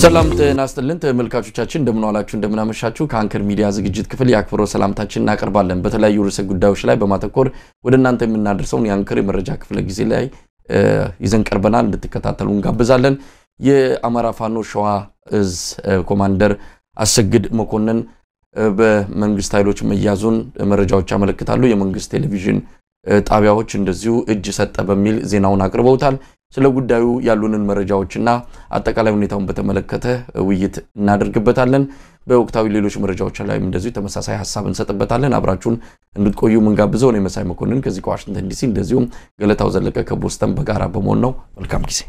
ሰላም ጤና ይስጥልን ተመልካቾቻችን፣ እንደምን ዋላችሁ፣ እንደምን አመሻችሁ። ከአንከር ሚዲያ ዝግጅት ክፍል የአክብሮት ሰላምታችን እናቀርባለን። በተለያዩ ርዕሰ ጉዳዮች ላይ በማተኮር ወደ እናንተ የምናደርሰውን የአንከር የመረጃ ክፍለ ጊዜ ላይ ይዘን ቀርበናል። እንድትከታተሉ እንጋብዛለን። የአማራ ፋኖ ሸዋ እዝ ኮማንደር አሰግድ መኮንን በመንግስት ኃይሎች መያዙን መረጃዎች ያመለክታሉ። የመንግስት ቴሌቪዥን ጣቢያዎች እንደዚሁ እጅ ሰጠ በሚል ዜናውን አቅርበውታል። ስለ ጉዳዩ ያሉንን መረጃዎችና አጠቃላይ ሁኔታውን በተመለከተ ውይይት እናደርግበታለን። በወቅታዊ ሌሎች መረጃዎች ላይም እንደዚሁ ተመሳሳይ ሀሳብ እንሰጥበታለን። አብራችሁን እንድትቆዩ ምንጋብዘው ነው። የመሳይ መኮንን ከዚህ ከዋሽንግተን ዲሲ እንደዚሁም ገለታው ዘለቀ ከቦስተን በጋራ በመሆን ነው። መልካም ጊዜ።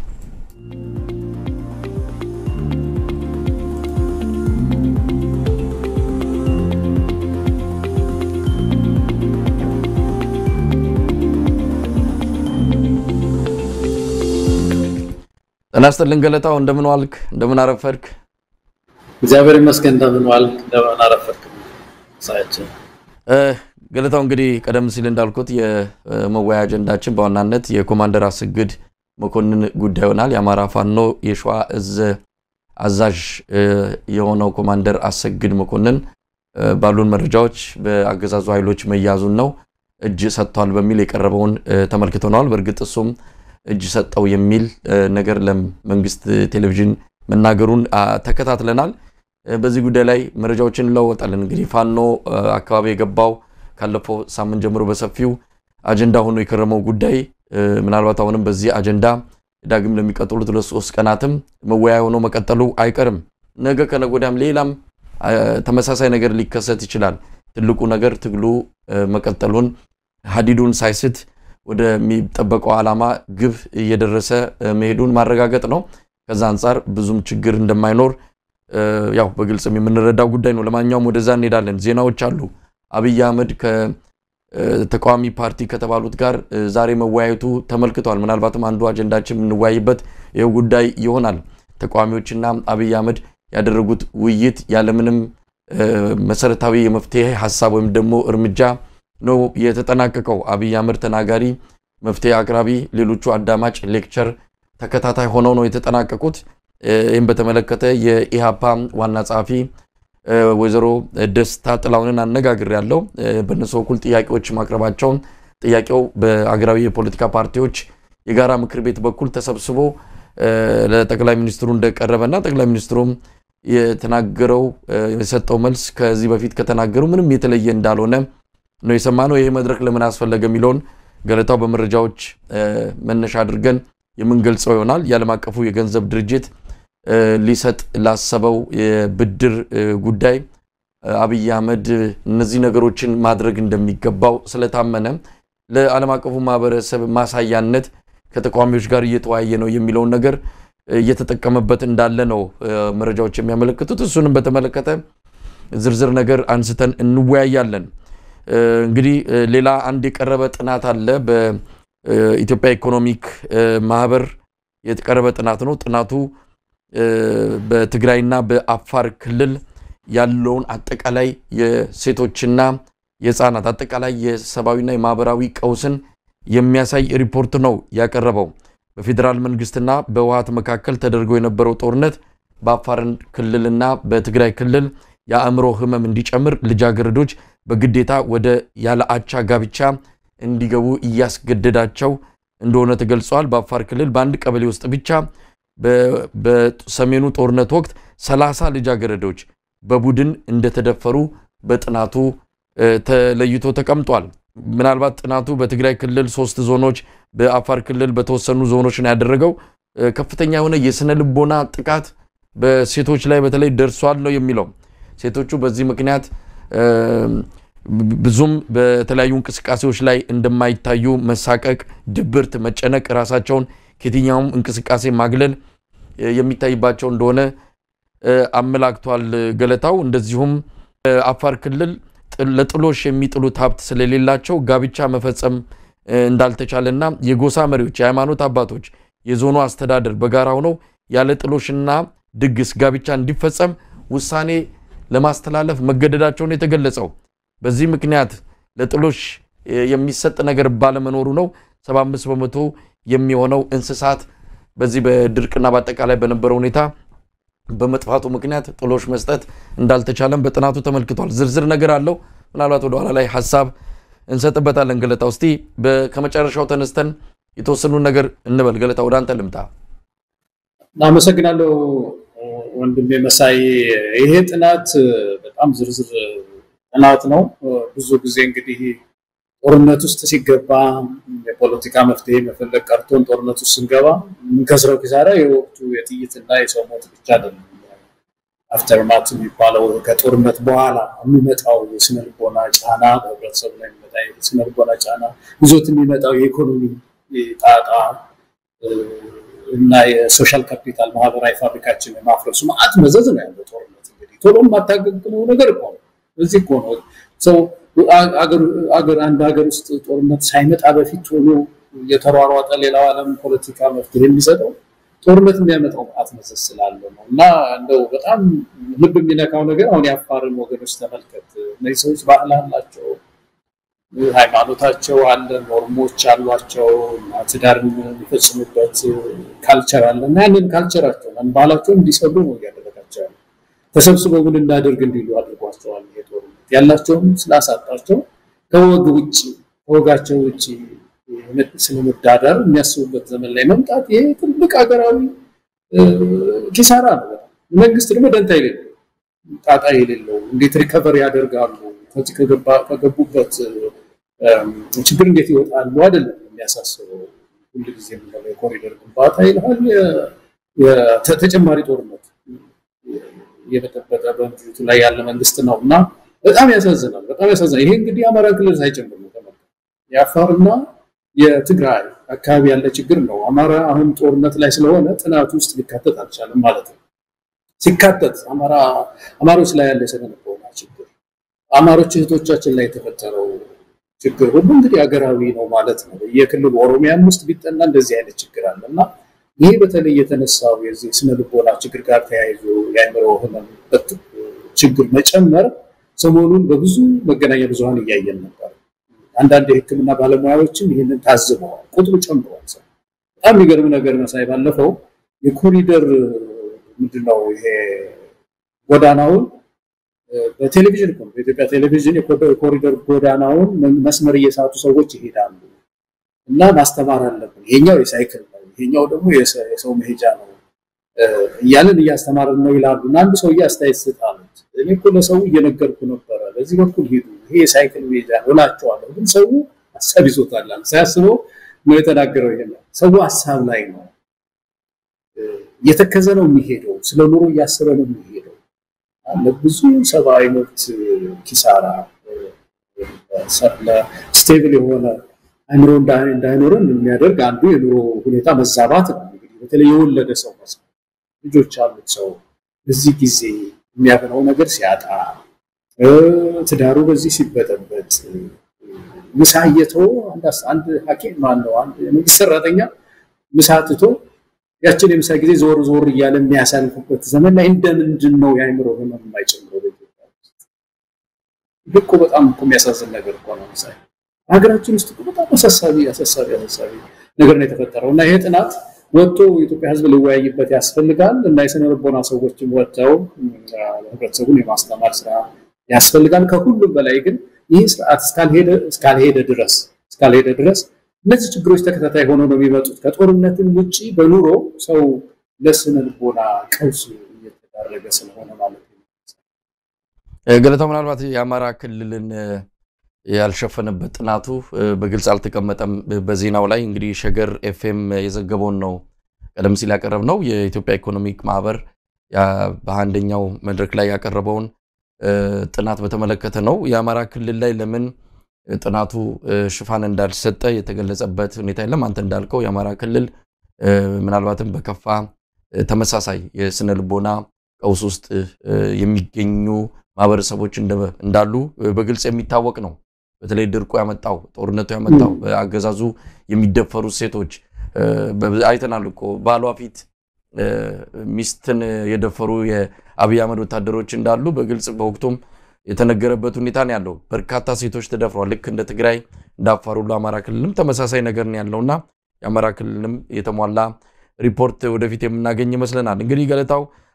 ጤና ይስጥልን ገለታው፣ እንደምን ዋልክ? እንደምን አረፈድክ? እግዚአብሔር ይመስገን። እንደምን ዋልክ? እንደምን አረፈድክ? ሳያችን ገለታው፣ እንግዲህ ቀደም ሲል እንዳልኩት የመወያያ አጀንዳችን በዋናነት የኮማንደር አሰግድ መኮንን ጉዳይ ይሆናል። የአማራ ፋኖ የሸዋ እዝ አዛዥ የሆነው ኮማንደር አሰግድ መኮንን ባሉን መረጃዎች በአገዛዙ ኃይሎች መያዙን ነው እጅ ሰጥቷል በሚል የቀረበውን ተመልክተነዋል። በእርግጥ እሱም እጅ ሰጠው የሚል ነገር ለመንግስት ቴሌቪዥን መናገሩን ተከታትለናል። በዚህ ጉዳይ ላይ መረጃዎችን እንለወጣለን። እንግዲህ ፋኖ አካባቢ የገባው ካለፈው ሳምንት ጀምሮ በሰፊው አጀንዳ ሆኖ የከረመው ጉዳይ ምናልባት አሁንም በዚህ አጀንዳ ዳግም ለሚቀጥሉት ሁለት ሶስት ቀናትም መወያያ ሆኖ መቀጠሉ አይቀርም። ነገ ከነገ ወዲያም ሌላም ተመሳሳይ ነገር ሊከሰት ይችላል። ትልቁ ነገር ትግሉ መቀጠሉን ሀዲዱን ሳይስት ወደሚጠበቀው ዓላማ ግብ እየደረሰ መሄዱን ማረጋገጥ ነው። ከዛ አንጻር ብዙም ችግር እንደማይኖር ያው በግልጽም የምንረዳው ጉዳይ ነው። ለማንኛውም ወደዛ እንሄዳለን። ዜናዎች አሉ። አብይ አህመድ ከተቃዋሚ ፓርቲ ከተባሉት ጋር ዛሬ መወያየቱ ተመልክቷል። ምናልባትም አንዱ አጀንዳችን የምንወያይበት ይኸው ጉዳይ ይሆናል። ተቃዋሚዎችና አብይ አህመድ ያደረጉት ውይይት ያለምንም መሰረታዊ የመፍትሄ ሀሳብ ወይም ደግሞ እርምጃ ነው የተጠናቀቀው። አብይ አህመድ ተናጋሪ፣ መፍትሄ አቅራቢ፣ ሌሎቹ አዳማጭ፣ ሌክቸር ተከታታይ ሆነው ነው የተጠናቀቁት። ይህም በተመለከተ የኢሃፓ ዋና ጸሐፊ ወይዘሮ ደስታ ጥላሁንን አነጋግር ያለው በእነሱ በኩል ጥያቄዎች ማቅረባቸውን ጥያቄው በአገራዊ የፖለቲካ ፓርቲዎች የጋራ ምክር ቤት በኩል ተሰብስቦ ለጠቅላይ ሚኒስትሩ እንደቀረበና ጠቅላይ ሚኒስትሩም የተናገረው የሰጠው መልስ ከዚህ በፊት ከተናገሩ ምንም የተለየ እንዳልሆነ ነው የሰማነው። ይሄ መድረክ ለምን አስፈለገ የሚለውን ገለታው በመረጃዎች መነሻ አድርገን የምንገልጸው ይሆናል። የዓለም አቀፉ የገንዘብ ድርጅት ሊሰጥ ላሰበው የብድር ጉዳይ አብይ አህመድ እነዚህ ነገሮችን ማድረግ እንደሚገባው ስለታመነ ለዓለም አቀፉ ማህበረሰብ ማሳያነት ከተቃዋሚዎች ጋር እየተወያየ ነው የሚለውን ነገር እየተጠቀመበት እንዳለ ነው መረጃዎች የሚያመለክቱት። እሱንም በተመለከተ ዝርዝር ነገር አንስተን እንወያያለን። እንግዲህ ሌላ አንድ የቀረበ ጥናት አለ። በኢትዮጵያ ኢኮኖሚክ ማህበር የቀረበ ጥናት ነው። ጥናቱ በትግራይና በአፋር ክልል ያለውን አጠቃላይ የሴቶችና የህፃናት አጠቃላይ የሰብአዊና የማህበራዊ ቀውስን የሚያሳይ ሪፖርት ነው ያቀረበው። በፌዴራል መንግስትና በህወሓት መካከል ተደርጎ የነበረው ጦርነት በአፋር ክልልና በትግራይ ክልል የአእምሮ ህመም እንዲጨምር ልጃገረዶች በግዴታ ወደ ያለ አቻ ጋብቻ እንዲገቡ እያስገደዳቸው እንደሆነ ተገልጿል። በአፋር ክልል በአንድ ቀበሌ ውስጥ ብቻ በሰሜኑ ጦርነት ወቅት ሰላሳ ልጃገረዶች በቡድን እንደተደፈሩ በጥናቱ ተለይቶ ተቀምጧል። ምናልባት ጥናቱ በትግራይ ክልል ሶስት ዞኖች፣ በአፋር ክልል በተወሰኑ ዞኖች ነው ያደረገው። ከፍተኛ የሆነ የስነ ልቦና ጥቃት በሴቶች ላይ በተለይ ደርሷል ነው የሚለው። ሴቶቹ በዚህ ምክንያት ብዙም በተለያዩ እንቅስቃሴዎች ላይ እንደማይታዩ መሳቀቅ፣ ድብርት፣ መጨነቅ፣ ራሳቸውን ከየትኛውም እንቅስቃሴ ማግለል የሚታይባቸው እንደሆነ አመላክቷል ገለታው። እንደዚሁም አፋር ክልል ለጥሎሽ የሚጥሉት ሀብት ስለሌላቸው ጋብቻ መፈጸም እንዳልተቻለና የጎሳ መሪዎች፣ የሃይማኖት አባቶች፣ የዞኑ አስተዳደር በጋራ ሆነው ያለ ጥሎሽና ድግስ ጋብቻ እንዲፈጸም ውሳኔ ለማስተላለፍ መገደዳቸውን የተገለጸው በዚህ ምክንያት ለጥሎሽ የሚሰጥ ነገር ባለመኖሩ ነው 75 በመቶ የሚሆነው እንስሳት በዚህ በድርቅና በአጠቃላይ በነበረው ሁኔታ በመጥፋቱ ምክንያት ጥሎሽ መስጠት እንዳልተቻለም በጥናቱ ተመልክቷል። ዝርዝር ነገር አለው። ምናልባት ወደኋላ ላይ ሀሳብ እንሰጥበታለን። ገለታ ውስቲ ከመጨረሻው ተነስተን የተወሰኑ ነገር እንበል። ገለታ ወደ አንተ ልምጣ። አመሰግናለሁ ወንድሜ መሳይ። ይሄ ጥናት በጣም ዝርዝር ጥናት ነው። ብዙ ጊዜ እንግዲህ ጦርነት ውስጥ ሲገባ የፖለቲካ መፍትሄ መፈለግ ቀርቶን ጦርነት ውስጥ ስንገባ የምንከስረው ኪሳራ የወቅቱ የጥይትና የሰው ሞት ብቻ አይደለም። አፍተርማት የሚባለው ከጦርነት በኋላ የሚመጣው የስነልቦና ጫና፣ በህብረተሰቡ ላይ የሚመጣ የስነልቦና ጫና ይዞት የሚመጣው የኢኮኖሚ ጣጣ እና የሶሻል ካፒታል ማህበራዊ ፋብሪካችን የማፍረሱ መዓት መዘዝ ነው ያለው ጦርነት። እንግዲህ ቶሎ የማታገግመው ነገር እኮ ነው። እዚህ እኮ ነው ሰው አገር አንድ ሀገር ውስጥ ጦርነት ሳይመጣ በፊት ቶሎ የተሯሯጠ ሌላው ዓለም ፖለቲካ መፍትሄ የሚሰጠው ጦርነት የሚያመጣው መዓት መዘዝ ስላለ ነው። እና እንደው በጣም ልብ የሚነካው ነገር አሁን የአፋርን ወገኖች ተመልከት። እነዚህ ሰዎች ባህል አላቸው፣ ሃይማኖታቸው አለ፣ ኖርሞች አሏቸው እና ትዳርን የሚፈጽሙበት ካልቸር አለ እና ያንን ካልቸራቸውን ባህላቸውን እንዲሰሩ ነው እያደረጋቸው ያለ ተሰብስበው ምን እናደርግ እንዲሉ አድርጓቸዋል። ይሄ ጦርነት ያላቸውን ስላሳጣቸው ከወግ ውጭ ከወጋቸው ውጭ ስለመዳደር የሚያስቡበት ዘመን ላይ መምጣት ይሄ ትልቅ ሀገራዊ ኪሳራ ነው። መንግስት ደግሞ ደንታ የሌለው ጣጣ የሌለው እንዴት ሪከቨር ያደርጋሉ ከዚህ ከገቡበት ችግር እንዴት ይወጣሉ አይደለም የሚያሳስበው። ሁልጊዜ የምንለው የኮሪደር ግንባታ ይልሃል ተጨማሪ ጦርነት እየበጠበጠ በምድሪቱ ላይ ያለ መንግስት ነው እና በጣም ያሳዝናል። በጣም ያሳዝናል። ይሄ እንግዲህ የአማራ ክልል ሳይጨምር ነው ተመልከት። የአፋርና የትግራይ አካባቢ ያለ ችግር ነው። አማራ አሁን ጦርነት ላይ ስለሆነ ጥናቱ ውስጥ ሊካተት አልቻለም ማለት ነው። ሲካተት አማሮች ላይ ያለ የስነ-ልቦና ችግር፣ አማሮች እህቶቻችን ላይ የተፈጠረው ችግር ሁሉ እንግዲህ ሀገራዊ ነው ማለት ነው። የክልሉ ኦሮሚያም ውስጥ ቢጠና እንደዚህ አይነት ችግር አለ እና ይሄ በተለይ የተነሳው የዚህ ስነ-ልቦና ችግር ጋር ተያይዞ የአእምሮ ህመም ችግር መጨመር ሰሞኑን በብዙ መገናኛ ብዙኃን እያየን ነበር። አንዳንድ የሕክምና ባለሙያዎችም ይህንን ታዝበዋል። ቁጥሩ ጨምሯል። ሰው በጣም የሚገርም ነገር መሳይ ባለፈው የኮሪደር ምንድነው ይሄ ጎዳናውን በቴሌቪዥን እኮ በኢትዮጵያ ቴሌቪዥን የኮሪደር ጎዳናውን መስመር እየሳቱ ሰዎች ይሄዳሉ እና ማስተማር አለብን። ይሄኛው የሳይክል ነው፣ ይሄኛው ደግሞ የሰው መሄጃ ነው እያልን እያስተማርን ነው ይላሉ። እና አንድ ሰውዬ አስተያየት ስጣሉት እኔ እኮ ለሰው እየነገርኩ ነበረ፣ በዚህ በኩል ሄዱ፣ ይሄ የሳይክል መሄጃ ነው እላቸዋለሁ። ግን ሰው ሀሳብ ይዞታል፣ ሳያስበው ነው የተናገረው። ይሄ ሰው ሀሳብ ላይ ነው እየተከዘ ነው የሚሄደው፣ ስለ ኑሮ እያሰበ ነው የሚሄደው። ለብዙ ሰብአዊ መብት ኪሳራ ስቴብል የሆነ አእምሮ እንዳይኖረን የሚያደርግ አንዱ የኑሮ ሁኔታ መዛባት ነው። እንግዲህ በተለይ የወለደ ሰው መስ ልጆች ያሉት ሰው በዚህ ጊዜ የሚያበላው ነገር ሲያጣ፣ ትዳሩ በዚህ ሲበጠበጥ፣ ምሳ እየተወ አንድ ሐኪም ማነው አንድ የመንግስት ሰራተኛ ምሳ ትቶ ያችን የምሳ ጊዜ ዞር ዞር እያለ የሚያሳልፍበት ዘመን ላይ እንደምንድን ነው የአእምሮ ህመም የማይጨምረው? በኢትዮጵያ ውስጥ ይህ እኮ በጣም እኮ የሚያሳዝን ነገር እኮ ነው። ምሳሌ ሀገራችን ውስጥ እኮ በጣም አሳሳቢ አሳሳቢ አሳሳቢ ነገር ነው የተፈጠረው እና ይሄ ጥናት ወጥቶ የኢትዮጵያ ሕዝብ ሊወያይበት ያስፈልጋል እና የስነ ልቦና ሰዎችም ወጥተው ህብረተሰቡን የማስተማር ስራ ያስፈልጋል። ከሁሉም በላይ ግን ይህ ስርዓት እስካልሄደ ድረስ እስካልሄደ ድረስ እነዚህ ችግሮች ተከታታይ ሆነው ነው የሚመጡት። ከጦርነትም ውጭ በኑሮ ሰው ለስነ ልቦና ቀውስ እየተዳረገ ስለሆነ ማለት ነው። ገለታው ምናልባት የአማራ ክልልን ያልሸፈነበት ጥናቱ በግልጽ አልተቀመጠም። በዜናው ላይ እንግዲህ ሸገር ኤፍኤም የዘገበውን ነው ቀደም ሲል ያቀረብ ነው። የኢትዮጵያ ኢኮኖሚክ ማህበር በአንደኛው መድረክ ላይ ያቀረበውን ጥናት በተመለከተ ነው። የአማራ ክልል ላይ ለምን ጥናቱ ሽፋን እንዳልሰጠ የተገለጸበት ሁኔታ የለም። አንተ እንዳልከው የአማራ ክልል ምናልባትም በከፋ ተመሳሳይ የስነ ልቦና ቀውስ ውስጥ የሚገኙ ማህበረሰቦች እንዳሉ በግልጽ የሚታወቅ ነው። በተለይ ድርቁ ያመጣው ጦርነቱ ያመጣው በአገዛዙ የሚደፈሩ ሴቶች አይተናል እኮ ባሏ ፊት ሚስትን የደፈሩ የአብይ አህመድ ወታደሮች እንዳሉ በግልጽ በወቅቱም የተነገረበት ሁኔታ ነው ያለው። በርካታ ሴቶች ተደፍረዋል። ልክ እንደ ትግራይ እንደ አፋር ሁሉ አማራ ክልልም ተመሳሳይ ነገር ነው ያለውና የአማራ ክልልም የተሟላ ሪፖርት ወደፊት የምናገኝ ይመስለናል። እንግዲህ ገለታው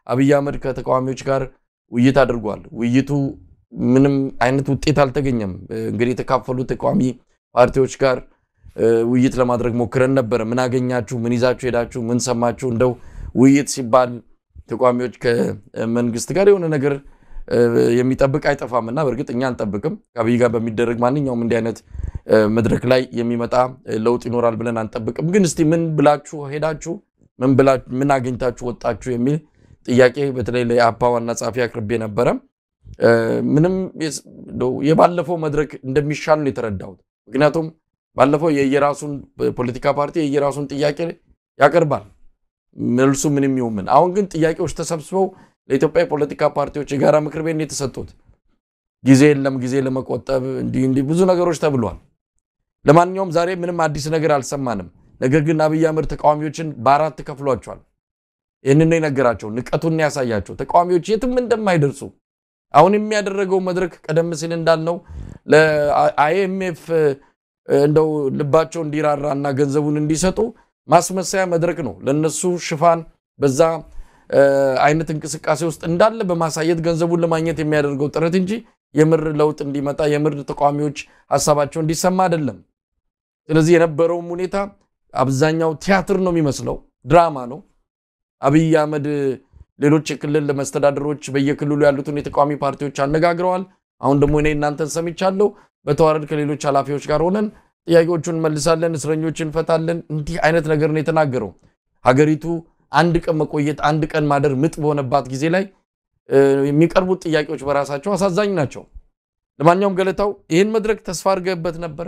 አብይ አህመድ ከተቃዋሚዎች ጋር ውይይት አድርጓል። ውይይቱ ምንም አይነት ውጤት አልተገኘም። እንግዲህ የተካፈሉ ተቃዋሚ ፓርቲዎች ጋር ውይይት ለማድረግ ሞክረን ነበረ። ምን አገኛችሁ? ምን ይዛችሁ ሄዳችሁ? ምን ሰማችሁ? እንደው ውይይት ሲባል ተቃዋሚዎች ከመንግስት ጋር የሆነ ነገር የሚጠብቅ አይጠፋም እና በእርግጥ እኛ አንጠብቅም። ከአብይ ጋር በሚደረግ ማንኛውም እንዲህ አይነት መድረክ ላይ የሚመጣ ለውጥ ይኖራል ብለን አንጠብቅም። ግን እስቲ ምን ብላችሁ ሄዳችሁ ምን አግኝታችሁ ወጣችሁ የሚል ጥያቄ በተለይ ለአፓ ዋና ጸሐፊ አቅርቤ ነበረ። ምንም የባለፈው መድረክ እንደሚሻል ነው የተረዳሁት። ምክንያቱም ባለፈው የየራሱን ፖለቲካ ፓርቲ የየራሱን ጥያቄ ያቀርባል፣ መልሱ ምንም ይሁን ምን። አሁን ግን ጥያቄዎች ተሰብስበው ለኢትዮጵያ የፖለቲካ ፓርቲዎች የጋራ ምክር ቤት ነው የተሰጡት። ጊዜ የለም ጊዜ ለመቆጠብ እንዲህ እንዲህ ብዙ ነገሮች ተብሏል። ለማንኛውም ዛሬ ምንም አዲስ ነገር አልሰማንም። ነገር ግን አብይ አህመድ ተቃዋሚዎችን በአራት ከፍሏቸዋል። ይህንን ነው የነገራቸው፣ ንቀቱን ያሳያቸው። ተቃዋሚዎች የትም እንደማይደርሱ አሁን የሚያደረገው መድረክ ቀደም ሲል እንዳልነው ለአይኤምኤፍ እንደው ልባቸው እንዲራራ እና ገንዘቡን እንዲሰጡ ማስመሰያ መድረክ ነው። ለነሱ ሽፋን በዛ አይነት እንቅስቃሴ ውስጥ እንዳለ በማሳየት ገንዘቡን ለማግኘት የሚያደርገው ጥረት እንጂ የምር ለውጥ እንዲመጣ የምር ተቃዋሚዎች ሀሳባቸው እንዲሰማ አይደለም። ስለዚህ የነበረውም ሁኔታ አብዛኛው ቲያትር ነው የሚመስለው፣ ድራማ ነው። አብይ አህመድ ሌሎች የክልል መስተዳደሮች በየክልሉ ያሉትን የተቃዋሚ ፓርቲዎች አነጋግረዋል። አሁን ደግሞ እኔ እናንተን ሰምቻለሁ። በተዋረድ ከሌሎች ኃላፊዎች ጋር ሆነን ጥያቄዎቹን እንመልሳለን፣ እስረኞች እንፈታለን። እንዲህ አይነት ነገር ነው የተናገረው። ሀገሪቱ አንድ ቀን መቆየት አንድ ቀን ማደር ምጥ በሆነባት ጊዜ ላይ የሚቀርቡት ጥያቄዎች በራሳቸው አሳዛኝ ናቸው። ለማንኛውም ገለታው ይህን መድረክ ተስፋ አድርገህበት ነበረ?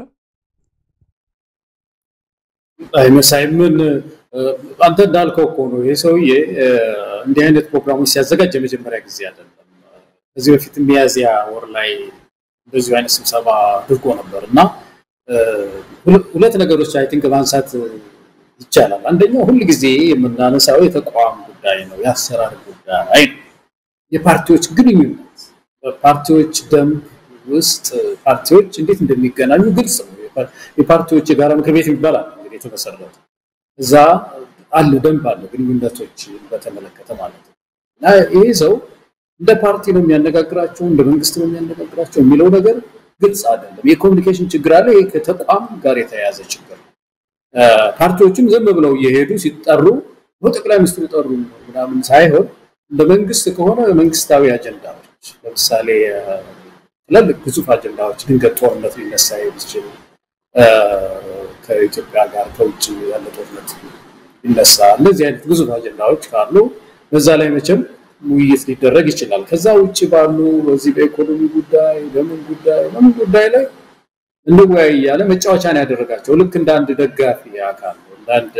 አይመሳይምን አንተ እንዳልከው እኮ ነው። ይህ ሰውዬ እንዲህ አይነት ፕሮግራሞች ሲያዘጋጅ የመጀመሪያ ጊዜ አይደለም። ከዚህ በፊት ሚያዝያ ወር ላይ እንደዚሁ አይነት ስብሰባ አድርጎ ነበር እና ሁለት ነገሮች አይ ቲንክ ማንሳት ይቻላል። አንደኛው ሁል ጊዜ የምናነሳው የተቋም ጉዳይ ነው፣ የአሰራር ጉዳይ ነው፣ የፓርቲዎች ግንኙነት በፓርቲዎች ደንብ ውስጥ ፓርቲዎች እንዴት እንደሚገናኙ ግልጽ ነው። የፓርቲዎች የጋራ ምክር ቤት ይባላል እንግዲህ የተመሰረተ እዛ አለ ደንብ አለ ግንኙነቶች በተመለከተ ማለት ነው። እና ይሄ ሰው እንደ ፓርቲ ነው የሚያነጋግራቸው እንደ መንግስት ነው የሚያነጋግራቸው የሚለው ነገር ግልጽ አይደለም። የኮሚኒኬሽን ችግር አለ። ይሄ ከተቋም ጋር የተያያዘ ችግር ነው። ፓርቲዎችም ዝም ብለው እየሄዱ ሲጠሩ ጠቅላይ ሚኒስትሩ ጠሩ ምናምን ሳይሆን እንደ መንግስት ከሆነ መንግስታዊ አጀንዳዎች ለምሳሌ ትላልቅ ግዙፍ አጀንዳዎች ድንገት ጦርነት ሊነሳ የሚችል ከኢትዮጵያ ጋር ከውጭ ያለ ጦርነት ሊነሳ እነዚህ አይነት ግዙፍ አጀንዳዎች ካሉ በዛ ላይ መቼም ውይይት ሊደረግ ይችላል። ከዛ ውጭ ባሉ በዚህ በኢኮኖሚ ጉዳይ በምን ጉዳይ በምን ጉዳይ ላይ እንወያይ እያለ መጫወቻን ያደረጋቸው ልክ እንደ አንድ ደጋፊ አካል እንደ አንድ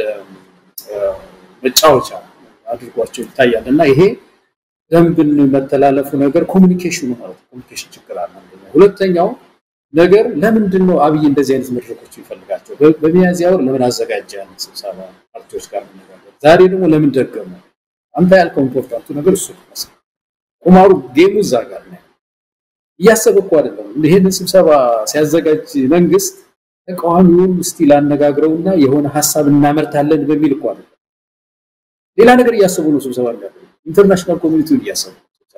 መጫወቻ አድርጓቸው ይታያል። እና ይሄ ደንብን መተላለፉ ነገር ኮሚኒኬሽኑ ማለት ኮሚኒኬሽን ችግር አለ። ሁለተኛው ነገር ለምንድን ነው አብይ እንደዚህ አይነት መድረኮች ይፈልጋቸው? በሚያዝያ ወር ለምን አዘጋጀ ያንን ስብሰባ ፓርቲዎች ጋር መነጋገር፣ ዛሬ ደግሞ ለምን ደገመ? አንተ ያልከው ኢምፖርታንቱ ነገር እሱ ይመስላል። ቁማሩ ጌሙ እዛ ጋር ነው። እያሰበ እኮ አይደለም። ይሄንን ስብሰባ ሲያዘጋጅ መንግስት ተቃዋሚውን እስቲ ላነጋግረውና የሆነ ሀሳብ እናመርታለን በሚል እኮ አይደለም። ሌላ ነገር እያሰቡ ነው ስብሰባ እንዳለ ኢንተርናሽናል ኮሚኒቲውን እያሰቡ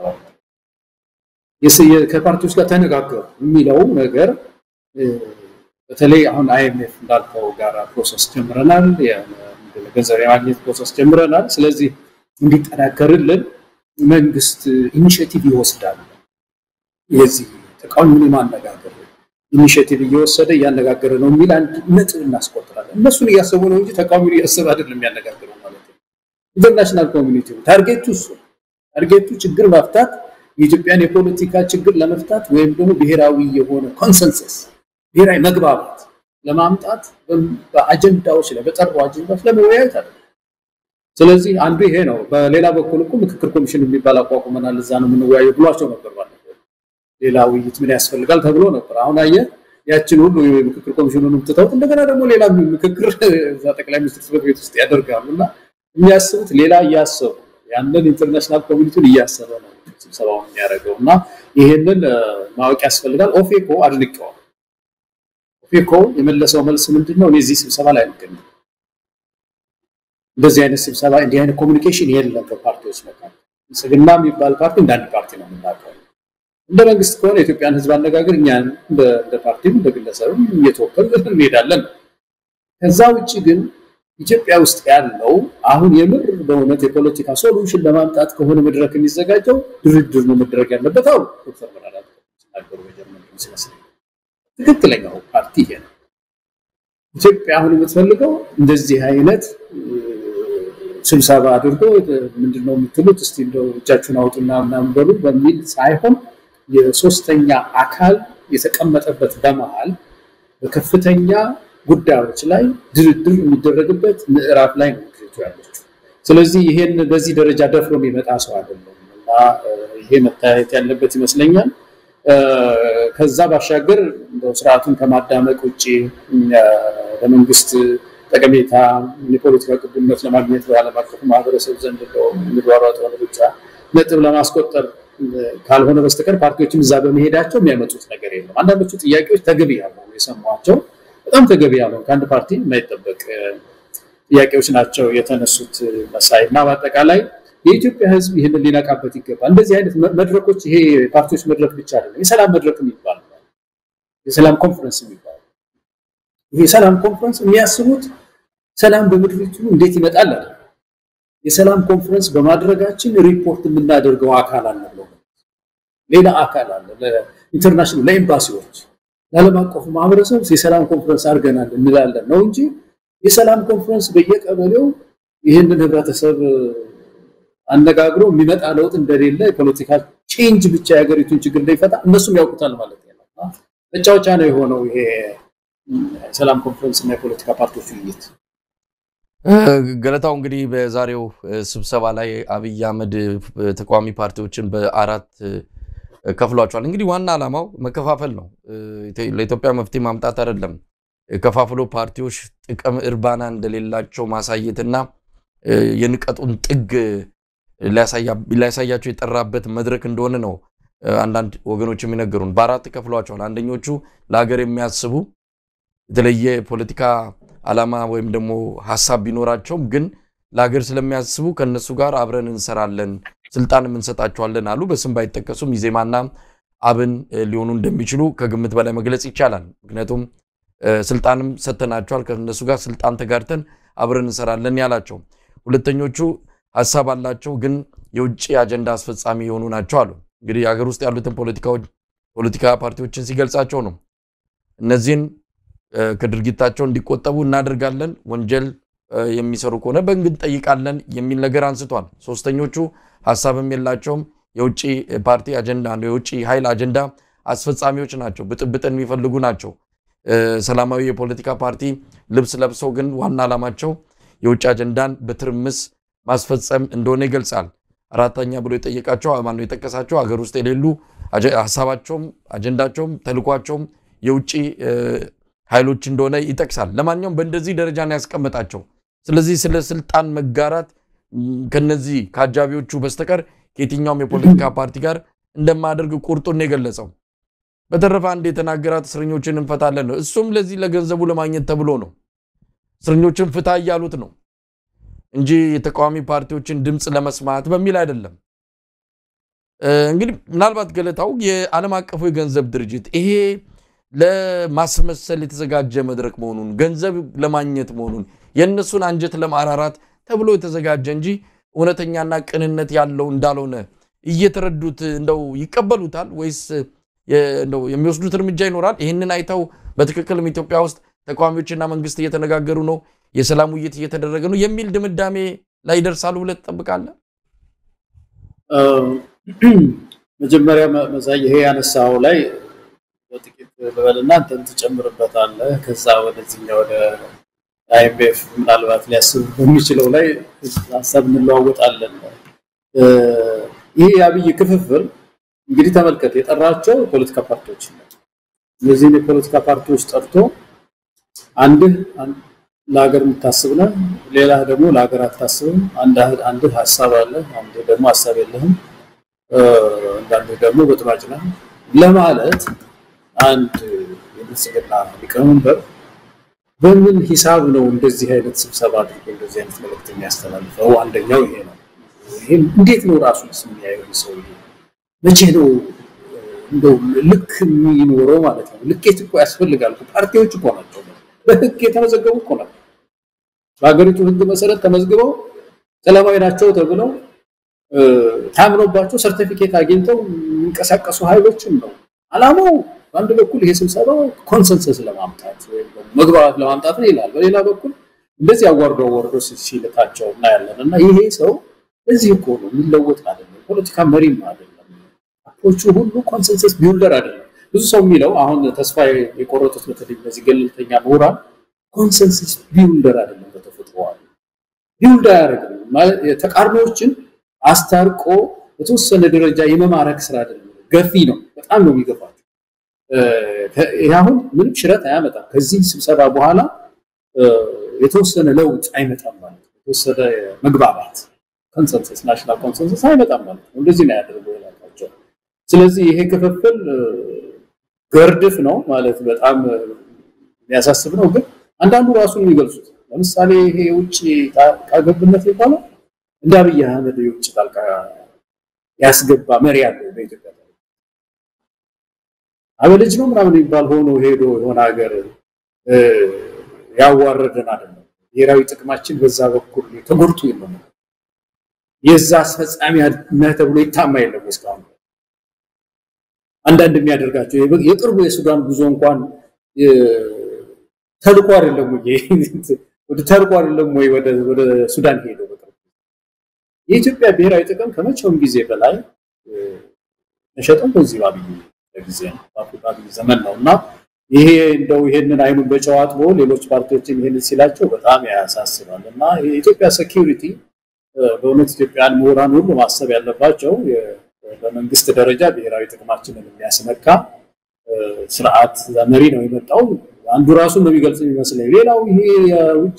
ከፓርቲዎች ጋር ተነጋገሩ የሚለው ነገር በተለይ አሁን አይኤምኤፍ እንዳልከው ጋር ፕሮሰስ ጀምረናል፣ ገንዘብ የማግኘት ፕሮሰስ ጀምረናል። ስለዚህ እንዲጠናከርልን መንግስት ኢኒሽቲቭ ይወስዳል። የዚህ ተቃዋሚውን የማነጋገር ኢኒሽቲቭ እየወሰደ እያነጋገረ ነው የሚል አንድ ነጥብ እናስቆጥራለን። እነሱን እያሰቡ ነው እንጂ ተቃዋሚውን እያሰበ አይደለም የሚያነጋግረው ማለት ነው። ኢንተርናሽናል ኮሚኒቲ ታርጌቱ እሱ ታርጌቱ ችግር መፍታት የኢትዮጵያን የፖለቲካ ችግር ለመፍታት ወይም ደግሞ ብሔራዊ የሆነ ኮንሰንሰስ ብሔራዊ መግባባት ለማምጣት በአጀንዳዎች ላይ በጠሩ አጀንዳዎች ለመወያየት አለ። ስለዚህ አንዱ ይሄ ነው። በሌላ በኩል እኮ ምክክር ኮሚሽን የሚባል አቋቁመናል፣ እዛ ነው የምንወያየው ብሏቸው ነበር። ባለፈው ሌላ ውይይት ምን ያስፈልጋል ተብሎ ነበር። አሁን አየህ ያችን ሁሉ የምክክር ኮሚሽኑንም ትተውት እንደገና ደግሞ ሌላ ምክክር እዛ ጠቅላይ ሚኒስትር ጽሕፈት ቤት ውስጥ ያደርጋሉ እና የሚያስቡት ሌላ እያሰቡ ያንን ኢንተርናሽናል ኮሚኒቲውን እያሰበ ነው ስብሰባውን የሚያደርገው እና ይሄንን ማወቅ ያስፈልጋል። ኦፌኮ አድንቀዋል። ኦፌኮ የመለሰው መልስ ምንድን ነው? እኔ እዚህ ስብሰባ ላይ አልገኝም፣ እንደዚህ አይነት ስብሰባ እንዲህ አይነት ኮሚኒኬሽን የለም በፓርቲዎች መካከል ብልጽግና የሚባል ፓርቲ እንደ አንድ ፓርቲ ነው የምናውቀው። እንደ መንግስት ከሆነ የኢትዮጵያን ሕዝብ አነጋገር እኛ እንደ ፓርቲም እንደ ግለሰብም እየተወከል እንሄዳለን። ከዛ ውጭ ግን ኢትዮጵያ ውስጥ ያለው አሁን የምር በእውነት የፖለቲካ ሶሉሽን ለማምጣት ከሆነ መድረክ የሚዘጋጀው ድርድር ነው መድረግ ያለበት። አሁን ዶክተር መራራ ሲናገሩ በጀርመን ሲመስለኝ ትክክለኛው ፓርቲ ይሄ ነው። ኢትዮጵያ አሁን የምትፈልገው እንደዚህ አይነት ስብሰባ አድርጎ ምንድነው የምትሉት እስቲ እንደው እጃችሁን አውጡና ምናምን በሉ በሚል ሳይሆን የሶስተኛ አካል የተቀመጠበት በመሃል በከፍተኛ ጉዳዮች ላይ ድርድር የሚደረግበት ምዕራፍ ላይ ነው ምክሪቱ ያለችው። ስለዚህ ይሄን በዚህ ደረጃ ደፍሮ የሚመጣ ሰው አይደለም እና ይሄ መታየት ያለበት ይመስለኛል። ከዛ ባሻገር እንደው ስርዓቱን ከማዳመቅ ውጭ ለመንግስት ጠቀሜታ የፖለቲካ ቅቡልነት ለማግኘት በዓለም አቀፉ ማህበረሰብ ዘንድ የሚሯሯጠውን ሩጫ ነጥብ ለማስቆጠር ካልሆነ በስተቀር ፓርቲዎችም እዛ በመሄዳቸው የሚያመጡት ነገር የለም። አንዳንዶቹ ጥያቄዎች ተገቢ ያልሆኑ የሰሟቸው በጣም ተገቢ ያልሆኑ ከአንድ ፓርቲ የማይጠበቅ ጥያቄዎች ናቸው የተነሱት መሳይ እና በአጠቃላይ የኢትዮጵያ ሕዝብ ይህንን ሊነቃበት ይገባል። እንደዚህ አይነት መድረኮች ይሄ የፓርቲዎች መድረክ ብቻ አይደለም፣ የሰላም መድረክ የሚባል የሰላም ኮንፈረንስ የሚባል ይሄ የሰላም ኮንፈረንስ የሚያስቡት ሰላም በምድሪቱ እንዴት ይመጣል አለ። የሰላም ኮንፈረንስ በማድረጋችን ሪፖርት የምናደርገው አካል አለ ብለው ሌላ አካል አለ ለኢንተርናሽናል ለኤምባሲዎች ለዓለም አቀፉ ማህበረሰብ የሰላም ኮንፈረንስ አድርገናል እንላለን ነው እንጂ የሰላም ኮንፈረንስ በየቀበሌው ይህንን ህብረተሰብ አነጋግሮ የሚመጣ ለውጥ እንደሌለ የፖለቲካ ቼንጅ ብቻ የሀገሪቱን ችግር እንዳይፈታ እነሱም ያውቁታል ማለት ነው። መጫወቻ ነው የሆነው ይሄ የሰላም ኮንፈረንስ እና የፖለቲካ ፓርቲዎች ውይይት። ገለታው እንግዲህ በዛሬው ስብሰባ ላይ አብይ አህመድ ተቃዋሚ ፓርቲዎችን በአራት ከፍሏቸዋል። እንግዲህ ዋና ዓላማው መከፋፈል ነው። ለኢትዮጵያ መፍትሄ ማምጣት አይደለም። ከፋፍሎ ፓርቲዎች ጥቅም እርባና እንደሌላቸው ማሳየትና የንቀቱን ጥግ ሊያሳያቸው የጠራበት መድረክ እንደሆነ ነው አንዳንድ ወገኖች የሚነገሩን። በአራት ከፍሏቸዋል። አንደኞቹ ለሀገር የሚያስቡ የተለየ ፖለቲካ ዓላማ ወይም ደግሞ ሀሳብ ቢኖራቸውም ግን ለሀገር ስለሚያስቡ ከነሱ ጋር አብረን እንሰራለን፣ ስልጣንም እንሰጣቸዋለን አሉ። በስም ባይጠቀሱም ኢዜማና አብን ሊሆኑ እንደሚችሉ ከግምት በላይ መግለጽ ይቻላል። ምክንያቱም ስልጣንም ሰጥተናቸዋል፣ ከነሱ ጋር ስልጣን ተጋርተን አብረን እንሰራለን ያላቸው። ሁለተኞቹ ሀሳብ አላቸው፣ ግን የውጭ አጀንዳ አስፈጻሚ የሆኑ ናቸው አሉ። እንግዲህ ሀገር ውስጥ ያሉትን ፖለቲካ ፓርቲዎችን ሲገልጻቸው ነው እነዚህን ከድርጊታቸው እንዲቆጠቡ እናደርጋለን፣ ወንጀል የሚሰሩ ከሆነ በሕግ እንጠይቃለን የሚል ነገር አንስቷል። ሶስተኞቹ ሀሳብም የላቸውም፣ የውጭ ፓርቲ አጀንዳ ነው፣ የውጭ ኃይል አጀንዳ አስፈጻሚዎች ናቸው፣ ብጥብጥን የሚፈልጉ ናቸው። ሰላማዊ የፖለቲካ ፓርቲ ልብስ ለብሰው ግን ዋና ዓላማቸው የውጭ አጀንዳን በትርምስ ማስፈጸም እንደሆነ ይገልጻል። አራተኛ ብሎ የጠየቃቸው ማነው የጠቀሳቸው ሀገር ውስጥ የሌሉ ሀሳባቸውም አጀንዳቸውም ተልኳቸውም የውጭ ኃይሎች እንደሆነ ይጠቅሳል። ለማንኛውም በእንደዚህ ደረጃ ነው ያስቀመጣቸው። ስለዚህ ስለ ስልጣን መጋራት ከነዚህ ከአጃቢዎቹ በስተቀር ከየትኛውም የፖለቲካ ፓርቲ ጋር እንደማያደርግ ቁርጡን የገለጸው። በተረፈ አንድ የተናገራት እስረኞችን እንፈታለን ነው። እሱም ለዚህ ለገንዘቡ ለማግኘት ተብሎ ነው። እስረኞችን ፍታ እያሉት ነው እንጂ የተቃዋሚ ፓርቲዎችን ድምፅ ለመስማት በሚል አይደለም። እንግዲህ ምናልባት ገለታው የዓለም አቀፉ የገንዘብ ድርጅት ይሄ ለማስመሰል የተዘጋጀ መድረክ መሆኑን ገንዘብ ለማግኘት መሆኑን የእነሱን አንጀት ለማራራት ተብሎ የተዘጋጀ እንጂ እውነተኛና ቅንነት ያለው እንዳልሆነ እየተረዱት እንደው ይቀበሉታል ወይስ እንደው የሚወስዱት እርምጃ ይኖራል? ይህንን አይተው በትክክልም ኢትዮጵያ ውስጥ ተቃዋሚዎችና መንግስት እየተነጋገሩ ነው፣ የሰላም ውይይት እየተደረገ ነው የሚል ድምዳሜ ላይ ይደርሳሉ ብለህ ትጠብቃለህ? መጀመሪያ መሳይ ይሄ ያነሳው ላይ በጥቂት ልበልና እንትን ትጨምርበታለህ። ከዛ ወደዚህኛ ወደ አይኤምኤፍ ምናልባት ሊያስብ በሚችለው ላይ ሀሳብ እንለዋወጣለን። ይህ የአብይ ክፍፍል እንግዲህ ተመልከት፣ የጠራቸው የፖለቲካ ፓርቲዎች ነው። እነዚህን የፖለቲካ ፓርቲዎች ጠርቶ አንድህ ለሀገር የምታስብ ነህ፣ ሌላ ደግሞ ለሀገር አታስብም። አንድህ ሀሳብ አለ፣ አንድህ ደግሞ ሀሳብ የለህም፣ አንዳንድህ ደግሞ በጥባጭ ነህ ለማለት አንድ የብልጽግና ሊቀመንበር በምን ሂሳብ ነው እንደዚህ አይነት ስብሰባ አድርጎ እንደዚህ አይነት መልዕክት የሚያስተላልፈው? አንደኛው ይሄ ነው። ይሄም እንዴት ነው ራሱ የሚያየው ሰው መቼ ነው እንደው ልክ የሚኖረው ማለት ነው? ልኬት እኮ ያስፈልጋል። ፓርቲዎች እኮ ናቸው በህግ የተመዘገቡ እኮ ናቸው። በሀገሪቱ ህግ መሰረት ተመዝግበው ሰላማዊ ናቸው ተብለው ታምኖባቸው ሰርቲፊኬት አግኝተው የሚንቀሳቀሱ ኃይሎችን ነው አላማው። በአንድ በኩል ይሄ ስብሰባ ኮንሰንሰስ ለማምጣት ወይም መግባባት ለማምጣት ነው ይላል። በሌላ በኩል እንደዚህ አዋርዶ አዋርዶ ሲልካቸው እናያለን። እና ይሄ ሰው እዚህ እኮ ነው የሚለወጥ አይደለም፣ ፖለቲካ መሪም አይደለም። አፕሮቹ ሁሉ ኮንሰንሰስ ቢውልደር አይደለም። ብዙ ሰው የሚለው አሁን ተስፋ የቆረጡት በተለይ እነዚህ ገለልተኛ ምሁራን ኮንሰንሰስ ቢውልደር አይደለም፣ በተፈጥሮዋል ቢውልድ አያደርግም። ተቃርኖዎችን አስታርቆ በተወሰነ ደረጃ የመማረክ ስራ አይደለም፣ ገፊ ነው። በጣም ነው የሚገፋቸው። ይህ አሁን ምንም ሽረት አያመጣም። ከዚህ ስብሰባ በኋላ የተወሰነ ለውጥ አይመጣም ማለት ነው። የተወሰነ መግባባት ኮንሰንሰስ ናሽናል ኮንሰንሰስ አይመጣም ማለት ነው። እንደዚህ ነው ያደርገው ይላቸው። ስለዚህ ይሄ ክፍፍል ገርድፍ ነው ማለት በጣም የሚያሳስብ ነው። ግን አንዳንዱ ራሱን የሚገልጹት ለምሳሌ ይሄ የውጭ ጣልቃ ገብነት የሚባለው እንደ አብይ አህመድ የውጭ ጣልቃ ያስገባ መሪ ያለው በኢትዮጵያ አበልጅ ነው ምናምን የሚባል ሆኖ ሄዶ የሆነ ሀገር ያዋረደን አይደለም። ብሔራዊ ጥቅማችን በዛ በኩል ተጎድቶ የለም። የዛ አስፈጻሚ ነህ ተብሎ ይታማ የለም እስካሁን። አንዳንድ የሚያደርጋቸው የቅርቡ የሱዳን ጉዞ እንኳን ተልኮ አይደለም ወይ ወደ ተልኮ አይደለም ወይ ወደ ሱዳን ሄደው በቅርቡ የኢትዮጵያ ብሔራዊ ጥቅም ከመቼውም ጊዜ በላይ ተሸጠው በዚህ ባብይ ጊዜ ነው ባብይ ዘመን ነው እና ይሄ እንደው ይሄንን አይኑን በጨው አጥቦ ሌሎች ፓርቲዎችን ይሄንን ሲላቸው በጣም ያሳስባል እና የኢትዮጵያ ሴኪሪቲ በእውነት ኢትዮጵያን ምሁራን ሁሉ ማሰብ ያለባቸው በመንግስት ደረጃ ብሔራዊ ጥቅማችንን የሚያስነካ ስርዓት መሪ ነው የመጣው። አንዱ ራሱን ነው የሚገልጽ የሚመስለኝ። ሌላው ይሄ የውጭ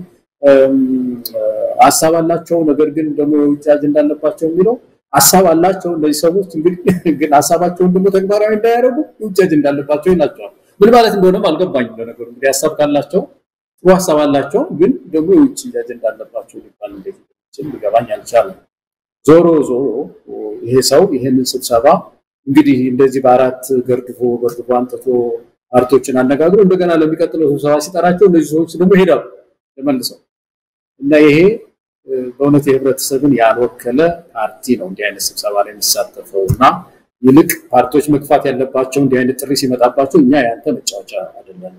ሀሳብ አላቸው፣ ነገር ግን ደግሞ የውጭ አጀንዳ አለባቸው የሚለው ሀሳብ አላቸው እነዚህ ሰዎች እንግዲህ ግን ሀሳባቸውን ደግሞ ተግባራዊ እንዳያደርጉ የውጭ አጀንዳ አለባቸው ይላቸዋል። ምን ማለት እንደሆነም አልገባኝም። ለነገሩ እንግዲህ ሀሳብ ካላቸው ጥሩ ሀሳብ አላቸው፣ ግን ደግሞ የውጭ አጀንዳ አለባቸው ሊባል እንዴት ሊገባኝ አልቻለም። ዞሮ ዞሮ ይሄ ሰው ይሄንን ስብሰባ እንግዲህ እንደዚህ በአራት ገርድፎ ገርድፎ አንጥቶ ፓርቲዎችን አነጋግሮ እንደገና ለሚቀጥለው ስብሰባ ሲጠራቸው እነዚህ ሰዎች ደግሞ ይሄዳሉ ተመልሰው እና ይሄ በእውነት የህብረተሰብን ያልወከለ ፓርቲ ነው እንዲህ አይነት ስብሰባ ላይ የሚሳተፈው እና ይልቅ ፓርቲዎች መግፋት ያለባቸው እንዲህ አይነት ጥሪ ሲመጣባቸው እኛ ያንተ መጫወቻ አይደለም